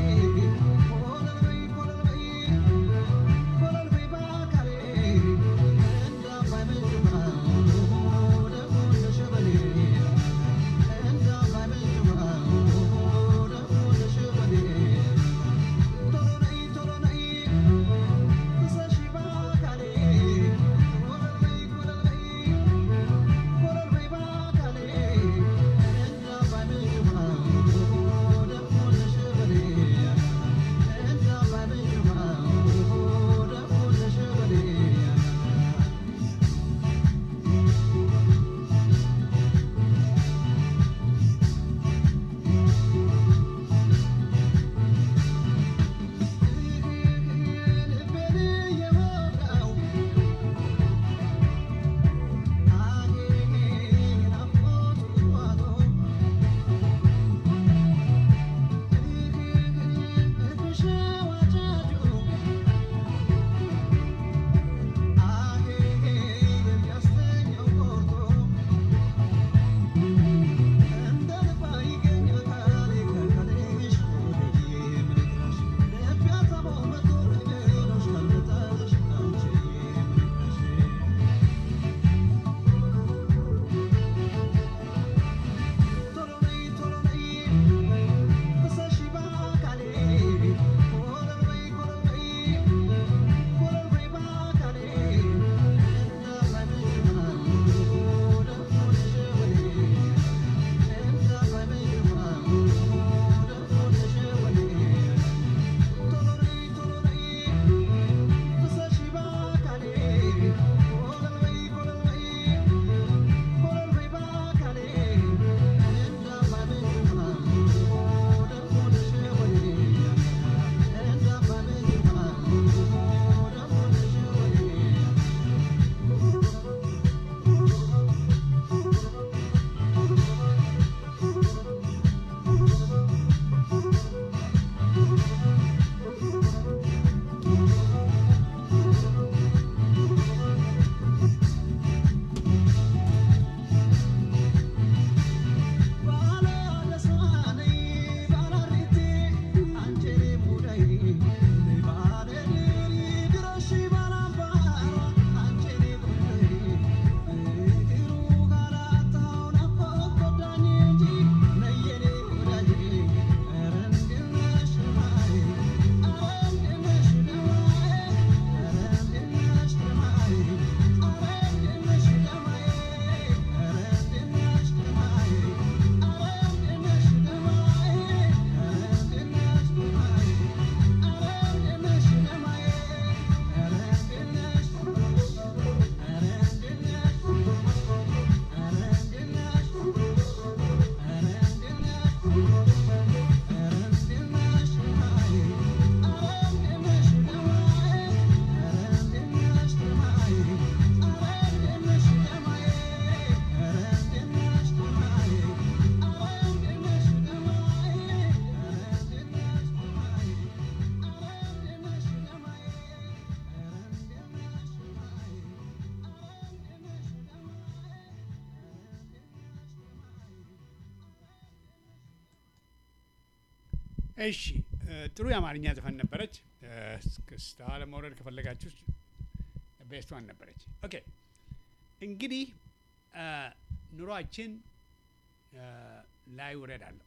እሺ እ፣ ጥሩ የአማርኛ ዘፈን ነበረች። እ፣ እስክስታ ለመውረድ ከፈለጋችሁ ቤስቷን ነበረች። ኦኬ እንግዲህ እ፣ ኑሯችን እ፣ ላይ ውረድ አለው።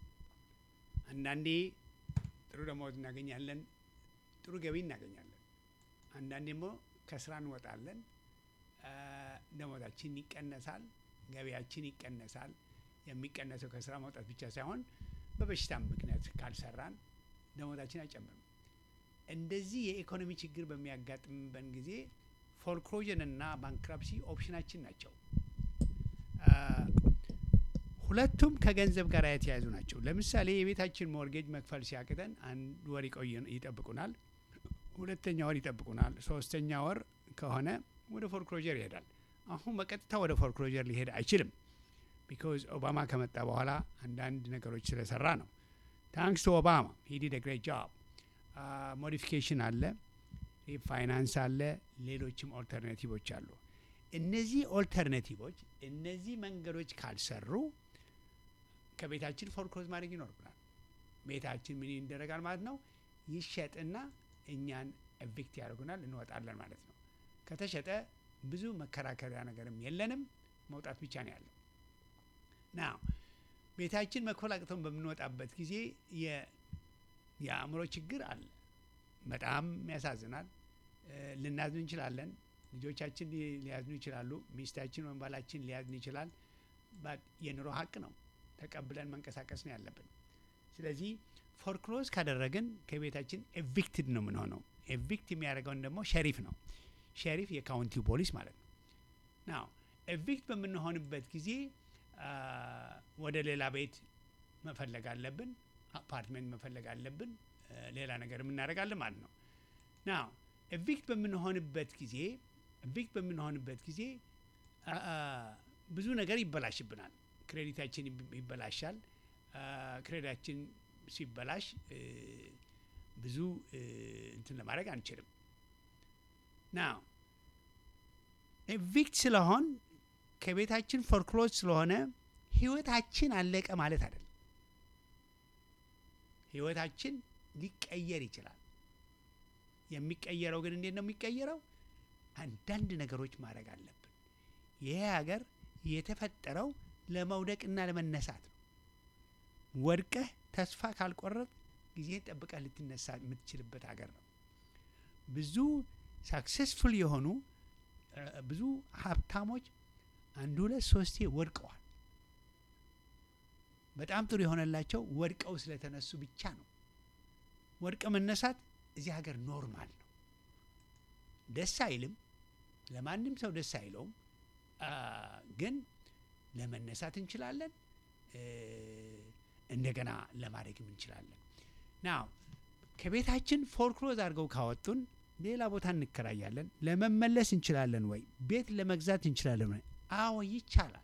አንዳንዴ ጥሩ ደሞዝ እናገኛለን፣ ጥሩ ገቢ እናገኛለን። አንዳንዴ ደግሞ ከስራ እንወጣለን፣ እ፣ ደሞዛችን ይቀነሳል፣ ገቢያችን ይቀነሳል። የሚቀነሰው ከስራ መውጣት ብቻ ሳይሆን በበሽታም ምክንያት ካልሰራን ደሞዛችን አይጨምርም። እንደዚህ የኢኮኖሚ ችግር በሚያጋጥምበን ጊዜ ፎልክሎዥን እና ባንክራፕሲ ኦፕሽናችን ናቸው። አ፣ ሁለቱም ከገንዘብ ጋር የተያያዙ ናቸው። ለምሳሌ የቤታችን ሞርጌጅ መክፈል ሲያቅተን አንድ ወር ይቆይ- ይጠብቁናል፣ ሁለተኛ ወር ይጠብቁናል፣ ሶስተኛ ወር ከሆነ ወደ ፎልክሎዥር ይሄዳል። አሁን በቀጥታ ወደ ፎልክሎዥር ሊሄድ አይችልም። ቢካዝ ኦባማ ከመጣ በኋላ አንዳንድ ነገሮች ስለሰራ ነው። ታንክስ ቱ ኦባማ ሂ ዲድ ግሬት ጆብ። ሞዲፊኬሽን አለ፣ ሪፋይናንስ አለ፣ ሌሎችም ኦልተርናቲቮች አሉ። እነዚህ ኦልተርናቲቮች እነዚህ መንገዶች ካልሰሩ ከቤታችን ፎርክሎዝ ማድረግ ይኖርብናል። ቤታችን ምን ይደረጋል ማለት ነው? ይሸጥና እኛን ኤቪክት ያደርጉናል፣ እንወጣለን ማለት ነው። ከተሸጠ ብዙ መከራከሪያ ነገርም የለንም፣ መውጣት ብቻ ነው ያለው። ና ቤታችን መክፈል አቅተን በምንወጣበት ጊዜ የ- የአእምሮ ችግር አለ። በጣም ያሳዝናል። እ፣ ልናዝን እንችላለን። ልጆቻችን ሊ- ሊያዝኑ ይችላሉ። ሚስታችን ወይም ባላችን ሊያዝን ይችላል። ባት የኑሮ ሀቅ ነው። ተቀብለን መንቀሳቀስ ነው ያለብን። ስለዚህ ፎርክሎዝ ካደረግን ከቤታችን ኤቪክትድ ነው የምንሆነው። ኤቪክት የሚያደርገውን ደግሞ ሸሪፍ ነው። ሸሪፍ የካውንቲው ፖሊስ ማለት ነው። ናው ኤቪክት በምንሆንበት ጊዜ አ፣ ወደ ሌላ ቤት መፈለግ አለብን። አፓርትመንት መፈለግ አለብን። እ፣ ሌላ ነገር የምናደርጋለን ማለት ነው። ናው ኤቪክት በምንሆንበት ጊዜ ኤቪክት በምንሆንበት ጊዜ አ፣ አ፣ ብዙ ነገር ይበላሽብናል። ክሬዲታችን ይብ- ይበላሻል። አ፣ ክሬዲታችን ሲበላሽ እ፣ ብዙ እ፣ እንትን ለማድረግ አንችልም። ናው ኤቪክት ስለሆን ከቤታችን ፎርክሎዝ ስለሆነ ህይወታችን አለቀ ማለት አይደለም። ህይወታችን ሊቀየር ይችላል። የሚቀየረው ግን እንዴት ነው የሚቀየረው? አንዳንድ ነገሮች ማድረግ አለብን። ይሄ ሀገር የተፈጠረው ለመውደቅና ለመነሳት ነው። ወድቀህ ተስፋ ካልቆረጥ ጊዜ ጠብቀህ ልትነሳ የምትችልበት ሀገር ነው። ብዙ ሳክሴስፉል የሆኑ እ፣ ብዙ ሀብታሞች አንድ ሁለት ሶስቴ ወድቀዋል። በጣም ጥሩ የሆነላቸው ወድቀው ስለተነሱ ብቻ ነው። ወድቀ መነሳት እዚህ ሀገር ኖርማል ነው። ደስ አይልም፣ ለማንም ሰው ደስ አይለውም። አ፣ ግን ለመነሳት እንችላለን፣ እ፣ እንደገና ለማድረግም እንችላለን። ናው ከቤታችን ፎርክሎዝ አድርገው ካወጡን ሌላ ቦታ እንከራያለን። ለመመለስ እንችላለን ወይ? ቤት ለመግዛት እንችላለን ወይ? አዎ ይቻላል።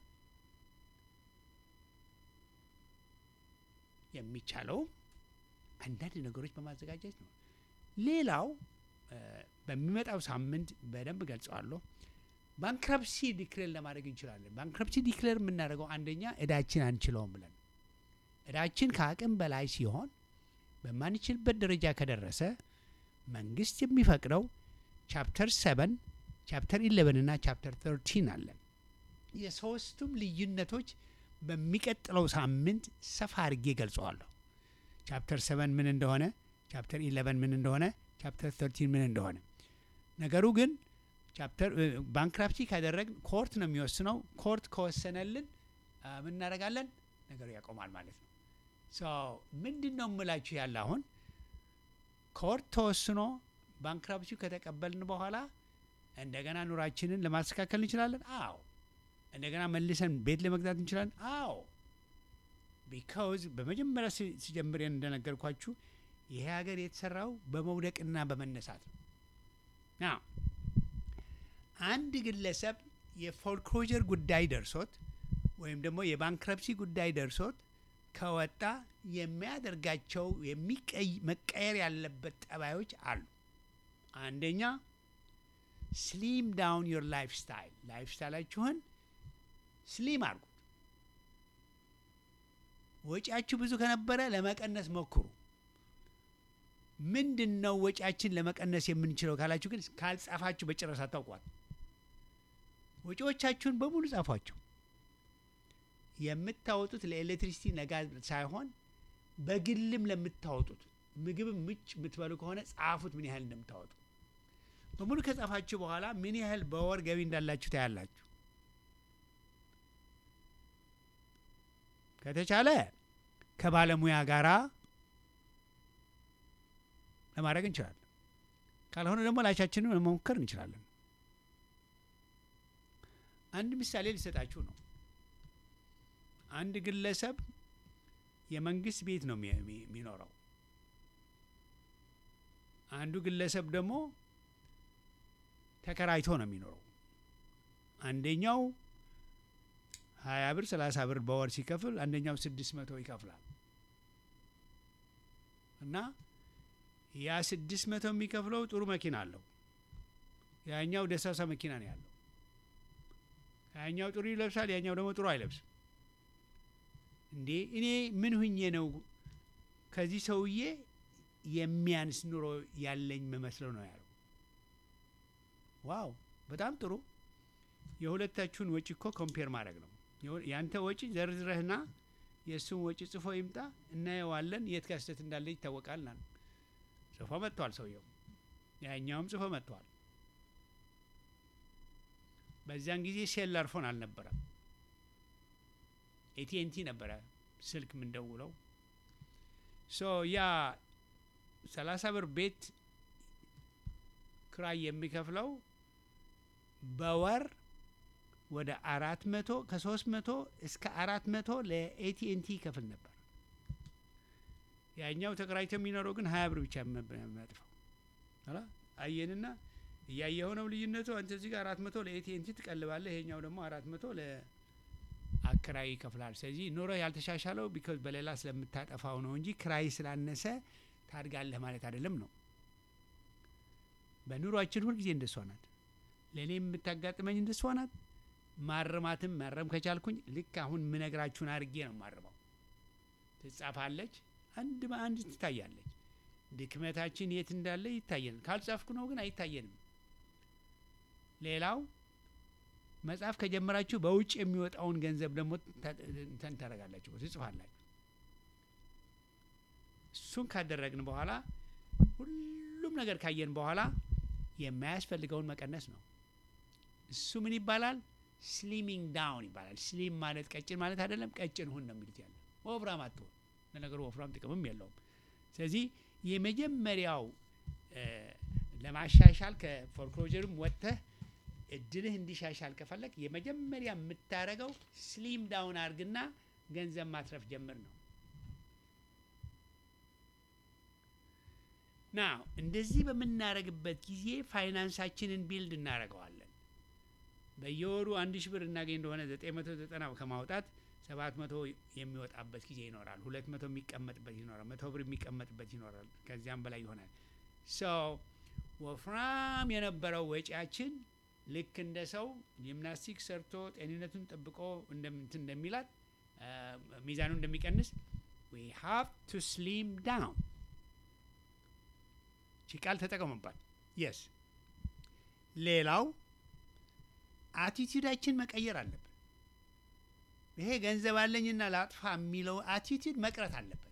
የሚቻለው አንዳንድ ነገሮች በማዘጋጀት ነው። ሌላው እ፣ በሚመጣው ሳምንት በደንብ ገልጸዋለሁ። ባንክረፕሲ ዲክሌር ለማድረግ እንችላለን። ባንክረፕሲ ዲክሌር የምናደርገው አንደኛ እዳችን አንችለውም ብለን እዳችን ከአቅም በላይ ሲሆን በማንችልበት ደረጃ ከደረሰ መንግስት የሚፈቅደው ቻፕተር ሰቨን ቻፕተር ኢሌቨን እና ቻፕተር ተርቲን አለን። የሶስቱም ልዩነቶች በሚቀጥለው ሳምንት ሰፋ አድርጌ ገልጸዋለሁ። ቻፕተር ሰቨን ምን እንደሆነ፣ ቻፕተር ኢሌቨን ምን እንደሆነ፣ ቻፕተር ተርቲን ምን እንደሆነ። ነገሩ ግን ቻፕተር ባንክራፕሲ ካደረግን ኮርት ነው የሚወስነው። ኮርት ከወሰነልን አ፣ ምን እናደርጋለን? ነገሩ ያቆማል ማለት ነው። ሶ ምንድን ነው የምላችሁ ያለ አሁን ኮርት ተወስኖ ባንክራፕሲው ከተቀበልን በኋላ እንደገና ኑራችንን ለማስተካከል እንችላለን። አዎ። እንደገና መልሰን ቤት ለመግዛት እንችላለን። አዎ። ቢካውዝ በመጀመሪያ ሲ- ሲጀምር እንደነገርኳችሁ ይሄ ሀገር የተሰራው በመውደቅና በመነሳት ነው። ና አንድ ግለሰብ የፎልክሎጀር ጉዳይ ደርሶት ወይም ደግሞ የባንክረፕሲ ጉዳይ ደርሶት ከወጣ የሚያደርጋቸው የሚቀይ- መቀየር ያለበት ጠባዮች አሉ። አንደኛ ስሊም ዳውን ዮር ላይፍ ስታይል ላይፍ ስታይላችሁን ስሊም አድርጉት። ወጪያችሁ ብዙ ከነበረ ለመቀነስ ሞክሩ። ምንድን ነው ወጪያችን ለመቀነስ የምንችለው ካላችሁ ግን ካልጻፋችሁ በጭራሽ አታውቋት። ወጪዎቻችሁን በሙሉ ጻፏቸው። የምታወጡት ለኤሌክትሪሲቲ ነጋዝ ሳይሆን በግልም ለምታወጡት ምግብም ምጭ የምትበሉ ከሆነ ጻፉት፣ ምን ያህል እንደምታወጡ በሙሉ ከጻፋችሁ በኋላ ምን ያህል በወር ገቢ እንዳላችሁ ታያላችሁ። ከተቻለ ከባለሙያ ጋራ ለማድረግ እንችላለን። ካልሆነ ደግሞ ላቻችንን መሞከር እንችላለን። አንድ ምሳሌ ሊሰጣችሁ ነው። አንድ ግለሰብ የመንግስት ቤት ነው የሚ- የሚ- የሚኖረው። አንዱ ግለሰብ ደግሞ ተከራይቶ ነው የሚኖረው። አንደኛው ሀያ ብር ሰላሳ ብር በወር ሲከፍል አንደኛው ስድስት መቶ ይከፍላል እና ያ ስድስት መቶ የሚከፍለው ጥሩ መኪና አለው። ያኛው ደሳሳ መኪና ነው ያለው። ያኛው ጥሩ ይለብሳል፣ ያኛው ደግሞ ጥሩ አይለብስም። እንዴ እኔ ምን ሁኜ ነው ከዚህ ሰውዬ የሚያንስ ኑሮ ያለኝ መመስለው ነው ያለው። ዋው በጣም ጥሩ። የሁለታችሁን ወጪ እኮ ኮምፔር ማድረግ ነው። የሁ- ያንተ ወጪ ዘርዝረህና የእሱን ወጪ ጽፎ ይምጣ እናየዋለን። የት ጋር ስህተት እንዳለ ይታወቃል። ና ጽፎ መጥቷል ሰውየው፣ ያኛውም ጽፎ መጥቷል። በዚያን ጊዜ ሴላር ፎን አልነበረም። ኤቲኤንቲ ነበረ ስልክ የምንደውለው። ሶ ያ ሰላሳ ብር ቤት ክራይ የሚከፍለው በወር ወደ አራት መቶ ከሶስት መቶ እስከ አራት መቶ ለኤቲኤንቲ ይከፍል ነበር። ያኛው ተከራይቶ የሚኖረው ግን ሀያ ብር ብቻ የሚያጥፈው አላ አየንና እያየኸው ነው ልዩነቱ። አንተ እዚህ ጋር አራት መቶ ለኤቲኤንቲ ትቀልባለህ፣ ይሄኛው ደግሞ አራት መቶ ለአከራይ ይከፍላል። ስለዚህ ኑሮ ያልተሻሻለው ቢኮዝ በሌላ ስለምታጠፋው ነው እንጂ ክራይ ስላነሰ ታድጋለህ ማለት አይደለም ነው። በኑሯችን ሁልጊዜ እንደሷ ናት። ለእኔ የምታጋጥመኝ እንደሷ ናት። ማረማትም ማረም ከቻልኩኝ ልክ አሁን ምነግራችሁን አድርጌ ነው ማረመው። ትጻፋለች፣ አንድ በአንድ ትታያለች። ድክመታችን የት እንዳለ ይታየን። ካልጻፍኩ ነው ግን አይታየንም። ሌላው መጽሐፍ ከጀመራችሁ በውጭ የሚወጣውን ገንዘብ ደግሞ ተ- እንትን ታደርጋላችሁ፣ ትጽፋላችሁ። እሱን ካደረግን በኋላ ሁሉም ነገር ካየን በኋላ የማያስፈልገውን መቀነስ ነው። እሱ ምን ይባላል? ስሊሚንግ ዳውን ይባላል። ስሊም ማለት ቀጭን ማለት አይደለም። ቀጭን ሁን ነው የሚሉት ያለ ወፍራም አትሆን። ለነገሩ ወፍራም ጥቅምም የለውም። ስለዚህ የመጀመሪያው እ፣ ለማሻሻል ከፎርክሎጀርም ወጥተህ እድልህ እንዲሻሻል ከፈለግ የመጀመሪያ የምታደርገው ስሊም ዳውን አድርግና ገንዘብ ማትረፍ ጀምር ነው። ና እንደዚህ በምናደርግበት ጊዜ ፋይናንሳችንን ቢልድ እናደርገዋለን። በየወሩ አንድ ሺህ ብር እናገኝ እንደሆነ ዘጠኝ መቶ ዘጠና ከማውጣት ሰባት መቶ የሚወጣበት ጊዜ ይኖራል። ሁለት መቶ የሚቀመጥበት ይኖራል። መቶ ብር የሚቀመጥበት ይኖራል። ከዚያም በላይ ይሆናል። ሰው ወፍራም የነበረው ወጪያችን ልክ እንደ ሰው ጂምናስቲክ ሰርቶ ጤንነቱን ጠብቆ እንደምንትን እንደሚላት አ፣ ሚዛኑ እንደሚቀንስ ዊ ሃቭ ቱ ስሊም ዳውን ቺ ቃል ተጠቀሙባት። የስ ሌላው አቲቲዩዳችን መቀየር አለብን። ይሄ ገንዘብ አለኝና ላጥፋ የሚለው አቲቲዩድ መቅረት አለበት።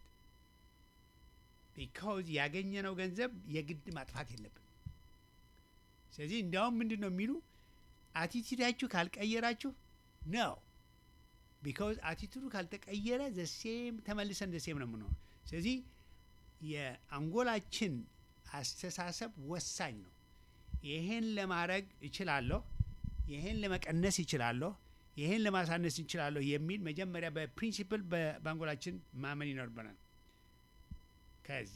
ቢካውዝ ያገኘነው ገንዘብ የግድ ማጥፋት የለብን። ስለዚህ እንዲያውም ምንድን ነው የሚሉ አቲቲዩዳችሁ ካልቀየራችሁ ነው ቢካውዝ አቲቱዱ ካልተቀየረ ዘሴም ተመልሰን ዘሴም ነው የምንሆነው። ስለዚህ የአንጎላችን አስተሳሰብ ወሳኝ ነው። ይሄን ለማድረግ እችላለሁ፣ ይሄን ለመቀነስ ይችላለሁ፣ ይሄን ለማሳነስ ይችላለሁ የሚል መጀመሪያ በፕሪንሲፕል በ- በአንጎላችን ማመን ይኖርብናል። ከዛ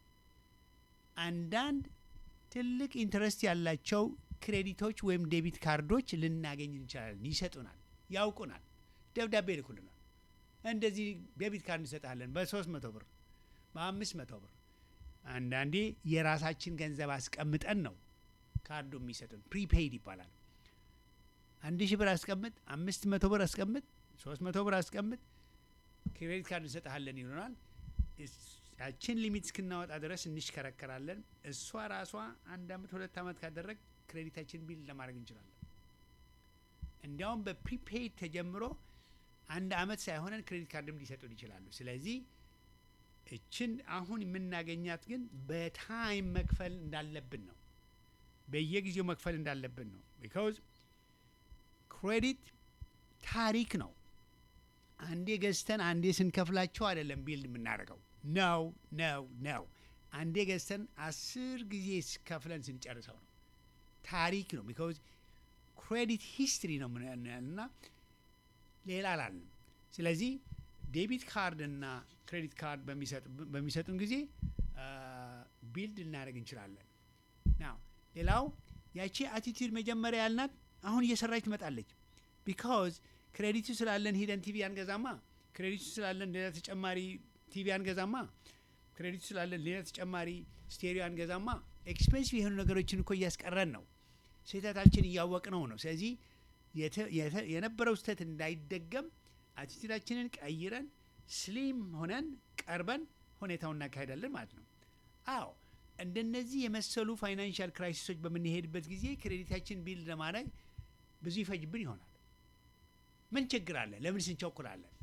አንዳንድ ትልቅ ኢንትረስት ያላቸው ክሬዲቶች ወይም ዴቢት ካርዶች ልናገኝ እንችላለን። ይሰጡናል፣ ያውቁናል፣ ደብዳቤ ይልኩልናል። እንደዚህ ዴቢት ካርድ እንሰጣለን በሶስት መቶ ብር በአምስት መቶ ብር አንዳንዴ የራሳችን ገንዘብ አስቀምጠን ነው ካርዱ የሚሰጡን። ፕሪፔይድ ይባላል። አንድ ሺህ ብር አስቀምጥ፣ አምስት መቶ ብር አስቀምጥ፣ ሶስት መቶ ብር አስቀምጥ፣ ክሬዲት ካርድ እንሰጥሃለን ይሉናል። ያችን ሊሚት እስክናወጣ ድረስ እንሽከረከራለን። እሷ ራሷ አንድ አመት ሁለት አመት ካደረግ ክሬዲታችን ቢል ለማድረግ እንችላለን። እንዲያውም በፕሪፔይድ ተጀምሮ አንድ አመት ሳይሆነን ክሬዲት ካርድም ሊሰጡን ይችላሉ። ስለዚህ እችን አሁን የምናገኛት ግን በታይም መክፈል እንዳለብን ነው። በየጊዜው መክፈል እንዳለብን ነው። ቢካውዝ ክሬዲት ታሪክ ነው። አንዴ ገዝተን አንዴ ስንከፍላቸው አይደለም ቢልድ የምናደርገው ነው ነው ነው። አንዴ ገዝተን አስር ጊዜ ከፍለን ስንጨርሰው ነው። ታሪክ ነው። ቢካውዝ ክሬዲት ሂስትሪ ነው እና ሌላ አላልንም። ስለዚህ ዴቢት ካርድ እና ክሬዲት ካርድ በሚሰጡን ጊዜ ቢልድ ልናደርግ እንችላለን። ናው ሌላው ያቺ አቲቲዩድ መጀመሪያ ያልናት አሁን እየሰራች ትመጣለች። ቢካዝ ክሬዲቱ ስላለን ሂደን ቲቪ አንገዛማ። ክሬዲቱ ስላለን ሌላ ተጨማሪ ቲቪ አንገዛማ። ክሬዲቱ ስላለን ሌላ ተጨማሪ ስቴሪዮ አንገዛማ። ኤክስፔንሲቭ የሆኑ ነገሮችን እኮ እያስቀረን ነው። ስህተታችን እያወቅነው ነው። ስለዚህ የነበረው ስህተት እንዳይደገም አቲቲዩዳችንን ቀይረን ስሊም ሆነን ቀርበን ሁኔታውን እናካሄዳለን ማለት ነው። አዎ እንደነዚህ የመሰሉ ፋይናንሻል ክራይሲሶች በምንሄድበት ጊዜ ክሬዲታችን ቢልድ ለማድረግ ብዙ ይፈጅብን ይሆናል። ምን ችግር አለ? ለምን ስንቸኩላለን?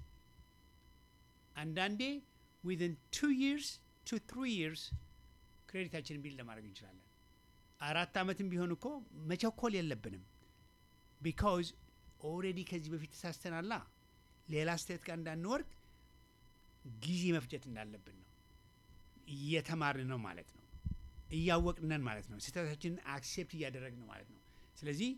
አንዳንዴ ዊዝን ቱ ይርስ ቱ ትሪ ይርስ ክሬዲታችንን ቢልድ ለማድረግ እንችላለን። አራት ዓመትም ቢሆን እኮ መቸኮል የለብንም። ቢካውዝ ኦልሬዲ ከዚህ በፊት ተሳስተናላ። ሌላ ስቴት ጋር እንዳንወርቅ ጊዜ መፍጀት እንዳለብን ነው። እየተማርን ነው ማለት ነው። እያወቅነን ማለት ነው። ስህተታችንን አክሴፕት እያደረግን ነው ማለት ነው። ስለዚህ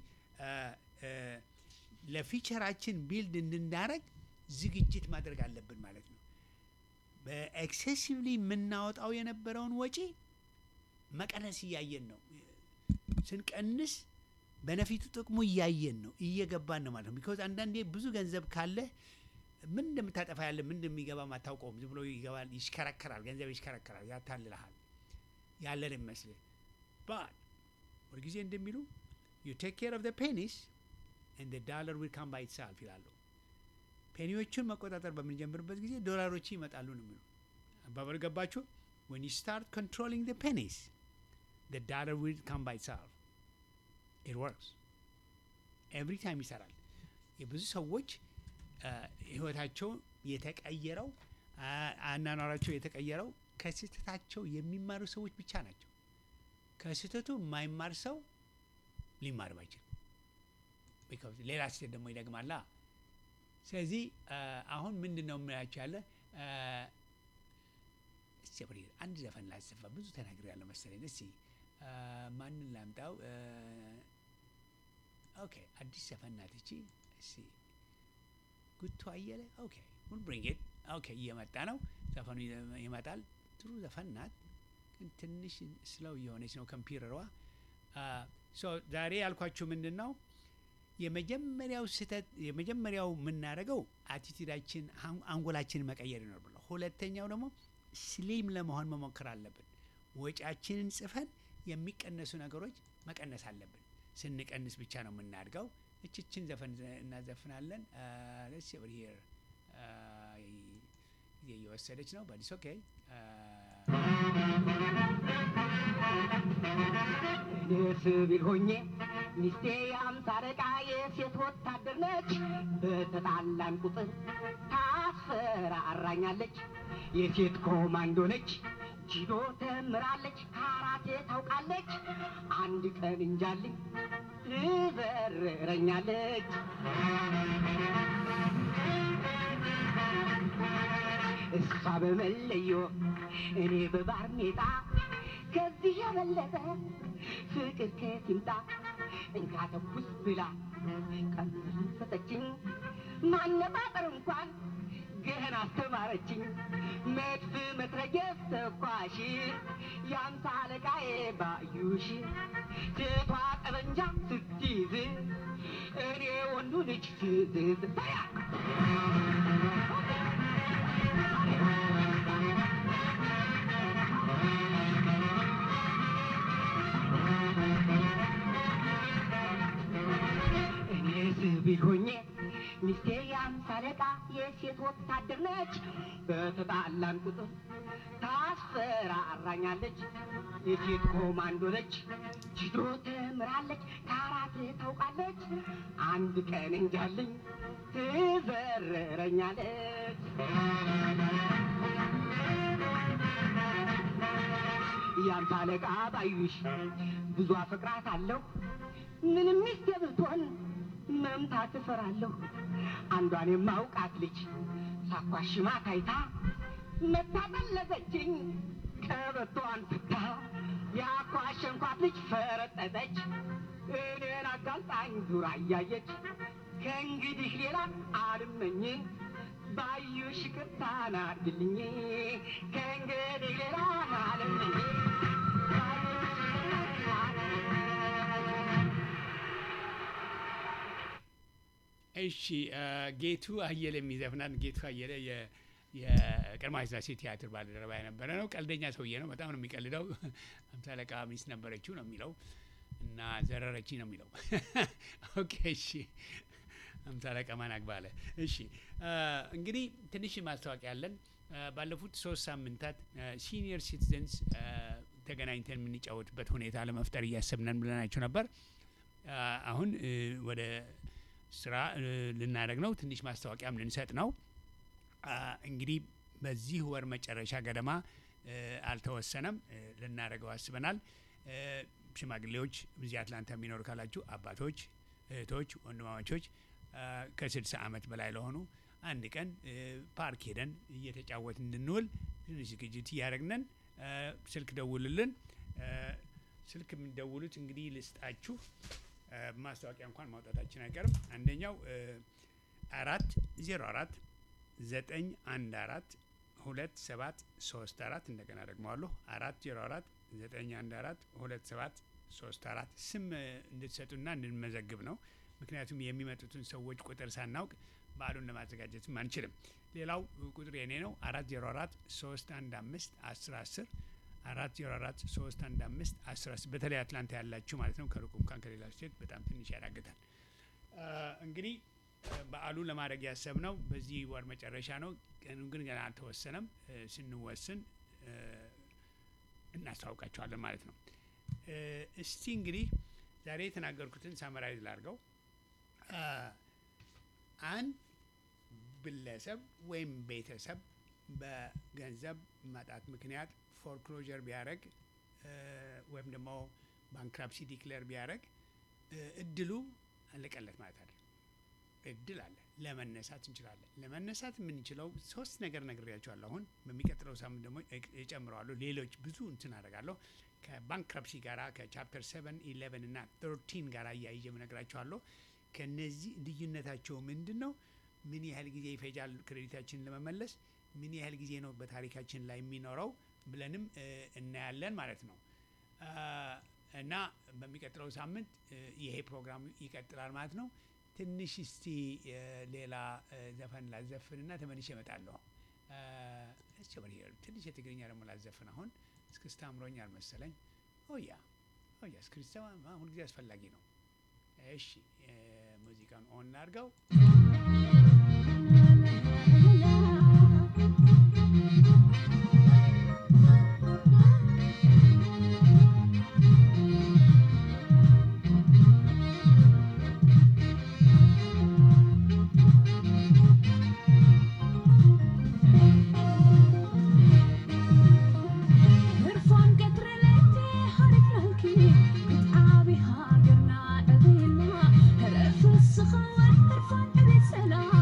ለፊቸራችን ቢልድ እንድናደረግ ዝግጅት ማድረግ አለብን ማለት ነው። በኤክሴሲቭሊ የምናወጣው የነበረውን ወጪ መቀነስ እያየን ነው። ስንቀንስ በነፊቱ ጥቅሙ እያየን ነው፣ እየገባን ነው ማለት ነው። ቢኮዝ አንዳንዴ ብዙ ገንዘብ ካለህ ምን እንደምታጠፋ ያለ ምን እንደሚገባ አታውቀውም። ዝም ብሎ ይገባል፣ ይሽከረከራል፣ ገንዘብ ይሽከረከራል፣ ያታልልሃል ያለን ይመስልህ ባት ሁልጊዜ እንደሚሉ ዩ ቴክ ኬር ኦፍ ፔኒስ እንደ ዳለር ዊል ካም ባይ ኢትሰልፍ ይላሉ። ፔኒዎቹን መቆጣጠር በምንጀምርበት ጊዜ ዶላሮች ይመጣሉ ነው የሚሉ አባባል ገባችሁ? when you start controlling the pennies the dollar will come by itself it works every time ይሰራል። የብዙ ሰዎች ህይወታቸው የተቀየረው አናኗራቸው የተቀየረው ከስህተታቸው የሚማሩ ሰዎች ብቻ ናቸው። ከስህተቱ የማይማር ሰው ሊማር ባይችል ሌላ ስህተት ደግሞ ይደግማላ። ስለዚህ አሁን ምንድን ነው የምላቸው ያለ እስቲ አንድ ዘፈን ላሰፋ ብዙ ተናግሬ ያለው መሰለኝ። እስቲ ማንን ላምጣው? ኦኬ አዲስ ዘፈን ናት እቺ። እስቲ ጉቱ አየለ ኦኬ ሁን ብሪንጌት ኦኬ እየመጣ ነው ዘፈኑ ይመጣል። ጥሩ ዘፈን ናት፣ ግን ትንሽ ስለው እየሆነች ነው ኮምፒውተሯ። ዛሬ ያልኳችሁ ምንድን ነው የመጀመሪያው ስህተት የመጀመሪያው የምናደርገው አቲቲዩዳችን አንጎላችንን መቀየር ይኖርብናል። ሁለተኛው ደግሞ ስሊም ለመሆን መሞከር አለብን። ወጪያችንን ጽፈን የሚቀነሱ ነገሮች መቀነስ አለብን። ስንቀንስ ብቻ ነው የምናድገው። እችችን ዘፈን እናዘፍናለን። ለስ ሄር ጊዜ እየወሰደች ነው በዲስ ኦኬ እኔ ሲቪል ሆኜ ሚስቴ የአምሳ አለቃ የሴት ወታደር ነች። በተጣላን ቁጥር ታስፈራራኛለች። የሴት ኮማንዶ ነች። ጂዶ ተምራለች፣ ካራቴ ታውቃለች። አንድ ቀን እንጃልኝ ትበርረኛለች። እሷ በመለዮ እኔ በባርኔጣ ከዚህ የበለጠ ፍቅር ከየት ይምጣ? እንካ ተኩስ ብላ ቀን ሰጠችኝ። ማነጣጠር እንኳን ገና አስተማረችኝ። መድፍ መትረየስ ተኳሽ የአምሳ አለቃዬ ባዩሽ ሴቷ ጠበንጃ ስትይዝ እኔ ወንዱ ልጅ ስዝዝ ታያ እኔ ሲቪል ሆኜ ሚስቴ የአምሳ አለቃ የሴት ወታደር ነች። በተጣላን ቁጥር ታስፈራራኛለች። የሴት ኮማንዶ ነች። ጅዶ ተምራለች፣ ካራቴ ታውቃለች። አንድ ቀን እንጃልኝ ትዘርረኛለች። ያንተ አለቃ ባዩሽ ብዙ አፈቅራት አለሁ ምንም ሚስቴ ብትሆን መምታት እፈራለሁ። አንዷን የማውቃት ልጅ ሳኳሽማ ታይታ መታጠለዘችኝ ቀበቶዋን ፍታ ያኳሸንኳት ልጅ ፈረጠጠች እኔን አጋልጣኝ ዙራ እያየች ከእንግዲህ ሌላ አልመኝ ባዩሽ ይቅርታን አድርግልኝ ከእንግዲህ ሌላ አልመኝ እሺ ጌቱ አየለ የሚዘፍናት ጌቱ አየለ የ- የቀድሞ ሥላሴ ቲያትር ባልደረባ የነበረ ነው። ቀልደኛ ሰውዬ ነው። በጣም ነው የሚቀልደው። አምሳ አለቃ ሚስት ነበረችው ነው የሚለው እና ዘረረችኝ ነው የሚለው። ኦኬ እሺ። አምሳ አለቃ ማን አግባለ? እሺ እንግዲህ ትንሽ ማስታወቂያ አለን። ባለፉት ሶስት ሳምንታት ሲኒየር ሲቲዘንስ ተገናኝተን የምንጫወትበት ሁኔታ ለመፍጠር እያሰብነን ብለናቸው ነበር። አሁን ወደ ስራ ልናደርግ ነው። ትንሽ ማስታወቂያም ልንሰጥ ነው። እንግዲህ በዚህ ወር መጨረሻ ገደማ አልተወሰነም፣ ልናደርገው አስበናል። ሽማግሌዎች እዚህ አትላንታ የሚኖሩ ካላችሁ አባቶች፣ እህቶች፣ ወንድማማቾች ከስልሳ ዓመት በላይ ለሆኑ አንድ ቀን ፓርክ ሄደን እየተጫወት እንድንውል ትንሽ ዝግጅት እያደረግነን ስልክ ደውልልን። ስልክ የምንደውሉት እንግዲህ ልስጣችሁ። ማስታወቂያ እንኳን ማውጣታችን አይቀርም። አንደኛው አራት ዜሮ አራት ዘጠኝ አንድ አራት ሁለት ሰባት ሶስት አራት እንደገና ደግመዋለሁ። አራት ዜሮ አራት ዘጠኝ አንድ አራት ሁለት ሰባት ሶስት አራት ስም እንድትሰጡና እንድንመዘግብ ነው። ምክንያቱም የሚመጡትን ሰዎች ቁጥር ሳናውቅ በዓሉን ለማዘጋጀትም አንችልም። ሌላው ቁጥር የኔ ነው። አራት ዜሮ አራት ሶስት አንድ አምስት አስር አስር አራት ዜሮ አራት ሶስት አንድ አምስት አስር አስር በተለይ አትላንታ ያላችሁ ማለት ነው። ከሩቁ እንኳን ከሌላ ስቴት በጣም ትንሽ ያዳግታል። እንግዲህ በዓሉ ለማድረግ ያሰብነው በዚህ ወር መጨረሻ ነው። ቀኑ ግን ገና አልተወሰነም። ስንወስን እናስታውቃቸዋለን ማለት ነው። እስቲ እንግዲህ ዛሬ የተናገርኩትን ሳመራይዝ ላድርገው። አንድ ግለሰብ ወይም ቤተሰብ በገንዘብ ማጣት ምክንያት ፎርክሎጀር ቢያደረግ ወይም ደግሞ ባንክራፕሲ ዲክሌር ቢያደረግ እድሉ አለቀለት ማለት አለ። እድል አለ። ለመነሳት እንችላለን። ለመነሳት የምንችለው ሶስት ነገር ነግሬያቸዋለሁ። አሁን በሚቀጥለው ሳምንት ደግሞ እጨምረዋለሁ። ሌሎች ብዙ እንትን አደርጋለሁ። ከባንክራፕሲ ጋራ ከቻፕተር ሰቨን ኢሌቨን እና ተርቲን ጋር እያይዤ እነግራቸዋለሁ። ከነዚህ ልዩነታቸው ምንድን ነው? ምን ያህል ጊዜ ይፈጃል ክሬዲታችንን ለመመለስ? ምን ያህል ጊዜ ነው በታሪካችን ላይ የሚኖረው ብለንም እናያለን ማለት ነው። እና በሚቀጥለው ሳምንት ይሄ ፕሮግራም ይቀጥላል ማለት ነው። ትንሽ እስቲ ሌላ ዘፈን ላዘፍንና ተመልሼ እመጣለሁ። ትንሽ የትግርኛ ደግሞ ላዘፍን። አሁን እስክስታ አምሮኛል መሰለኝ። ኦያ ኦያ እስክስታ ሁልጊዜ አስፈላጊ ነው። እሺ ሙዚቃን ኦን ላድርገው። ሰላም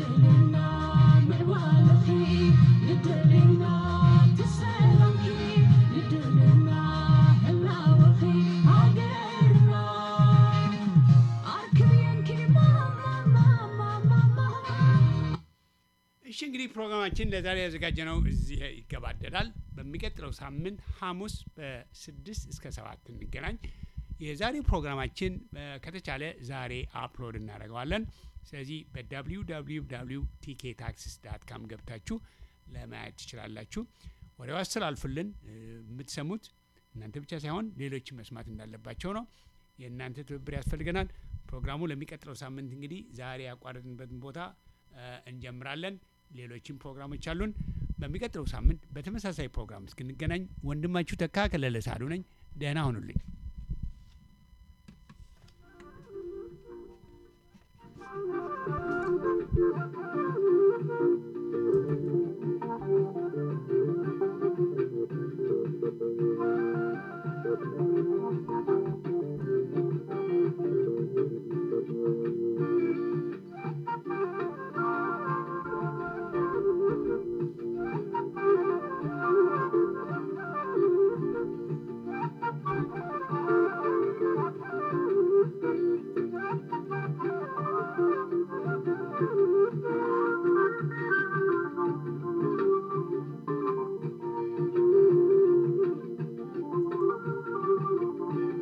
እሺ እንግዲህ ፕሮግራማችን ለዛሬ ያዘጋጀነው እዚህ ይገባደዳል። በሚቀጥለው ሳምንት ሐሙስ በስድስት እስከ ሰባት እንገናኝ። የዛሬው ፕሮግራማችን እ፣ ከተቻለ ዛሬ አፕሎድ እናደርገዋለን። ስለዚህ በwww ቲኬ ታክሲስ ዳት ካም ገብታችሁ ለማየት ትችላላችሁ። ወሬው አስተላልፉልን። እ፣ የምትሰሙት እናንተ ብቻ ሳይሆን ሌሎችም መስማት እንዳለባቸው ነው። የእናንተ ትብብር ያስፈልገናል። ፕሮግራሙ ለሚቀጥለው ሳምንት እንግዲህ ዛሬ ያቋረጥንበትን ቦታ እ፣ እንጀምራለን። ሌሎችም ፕሮግራሞች አሉን። በሚቀጥለው ሳምንት በተመሳሳይ ፕሮግራም እስክንገናኝ ወንድማችሁ ተካ ከለለ ሳሉ ነኝ። ደህና ሁኑልኝ።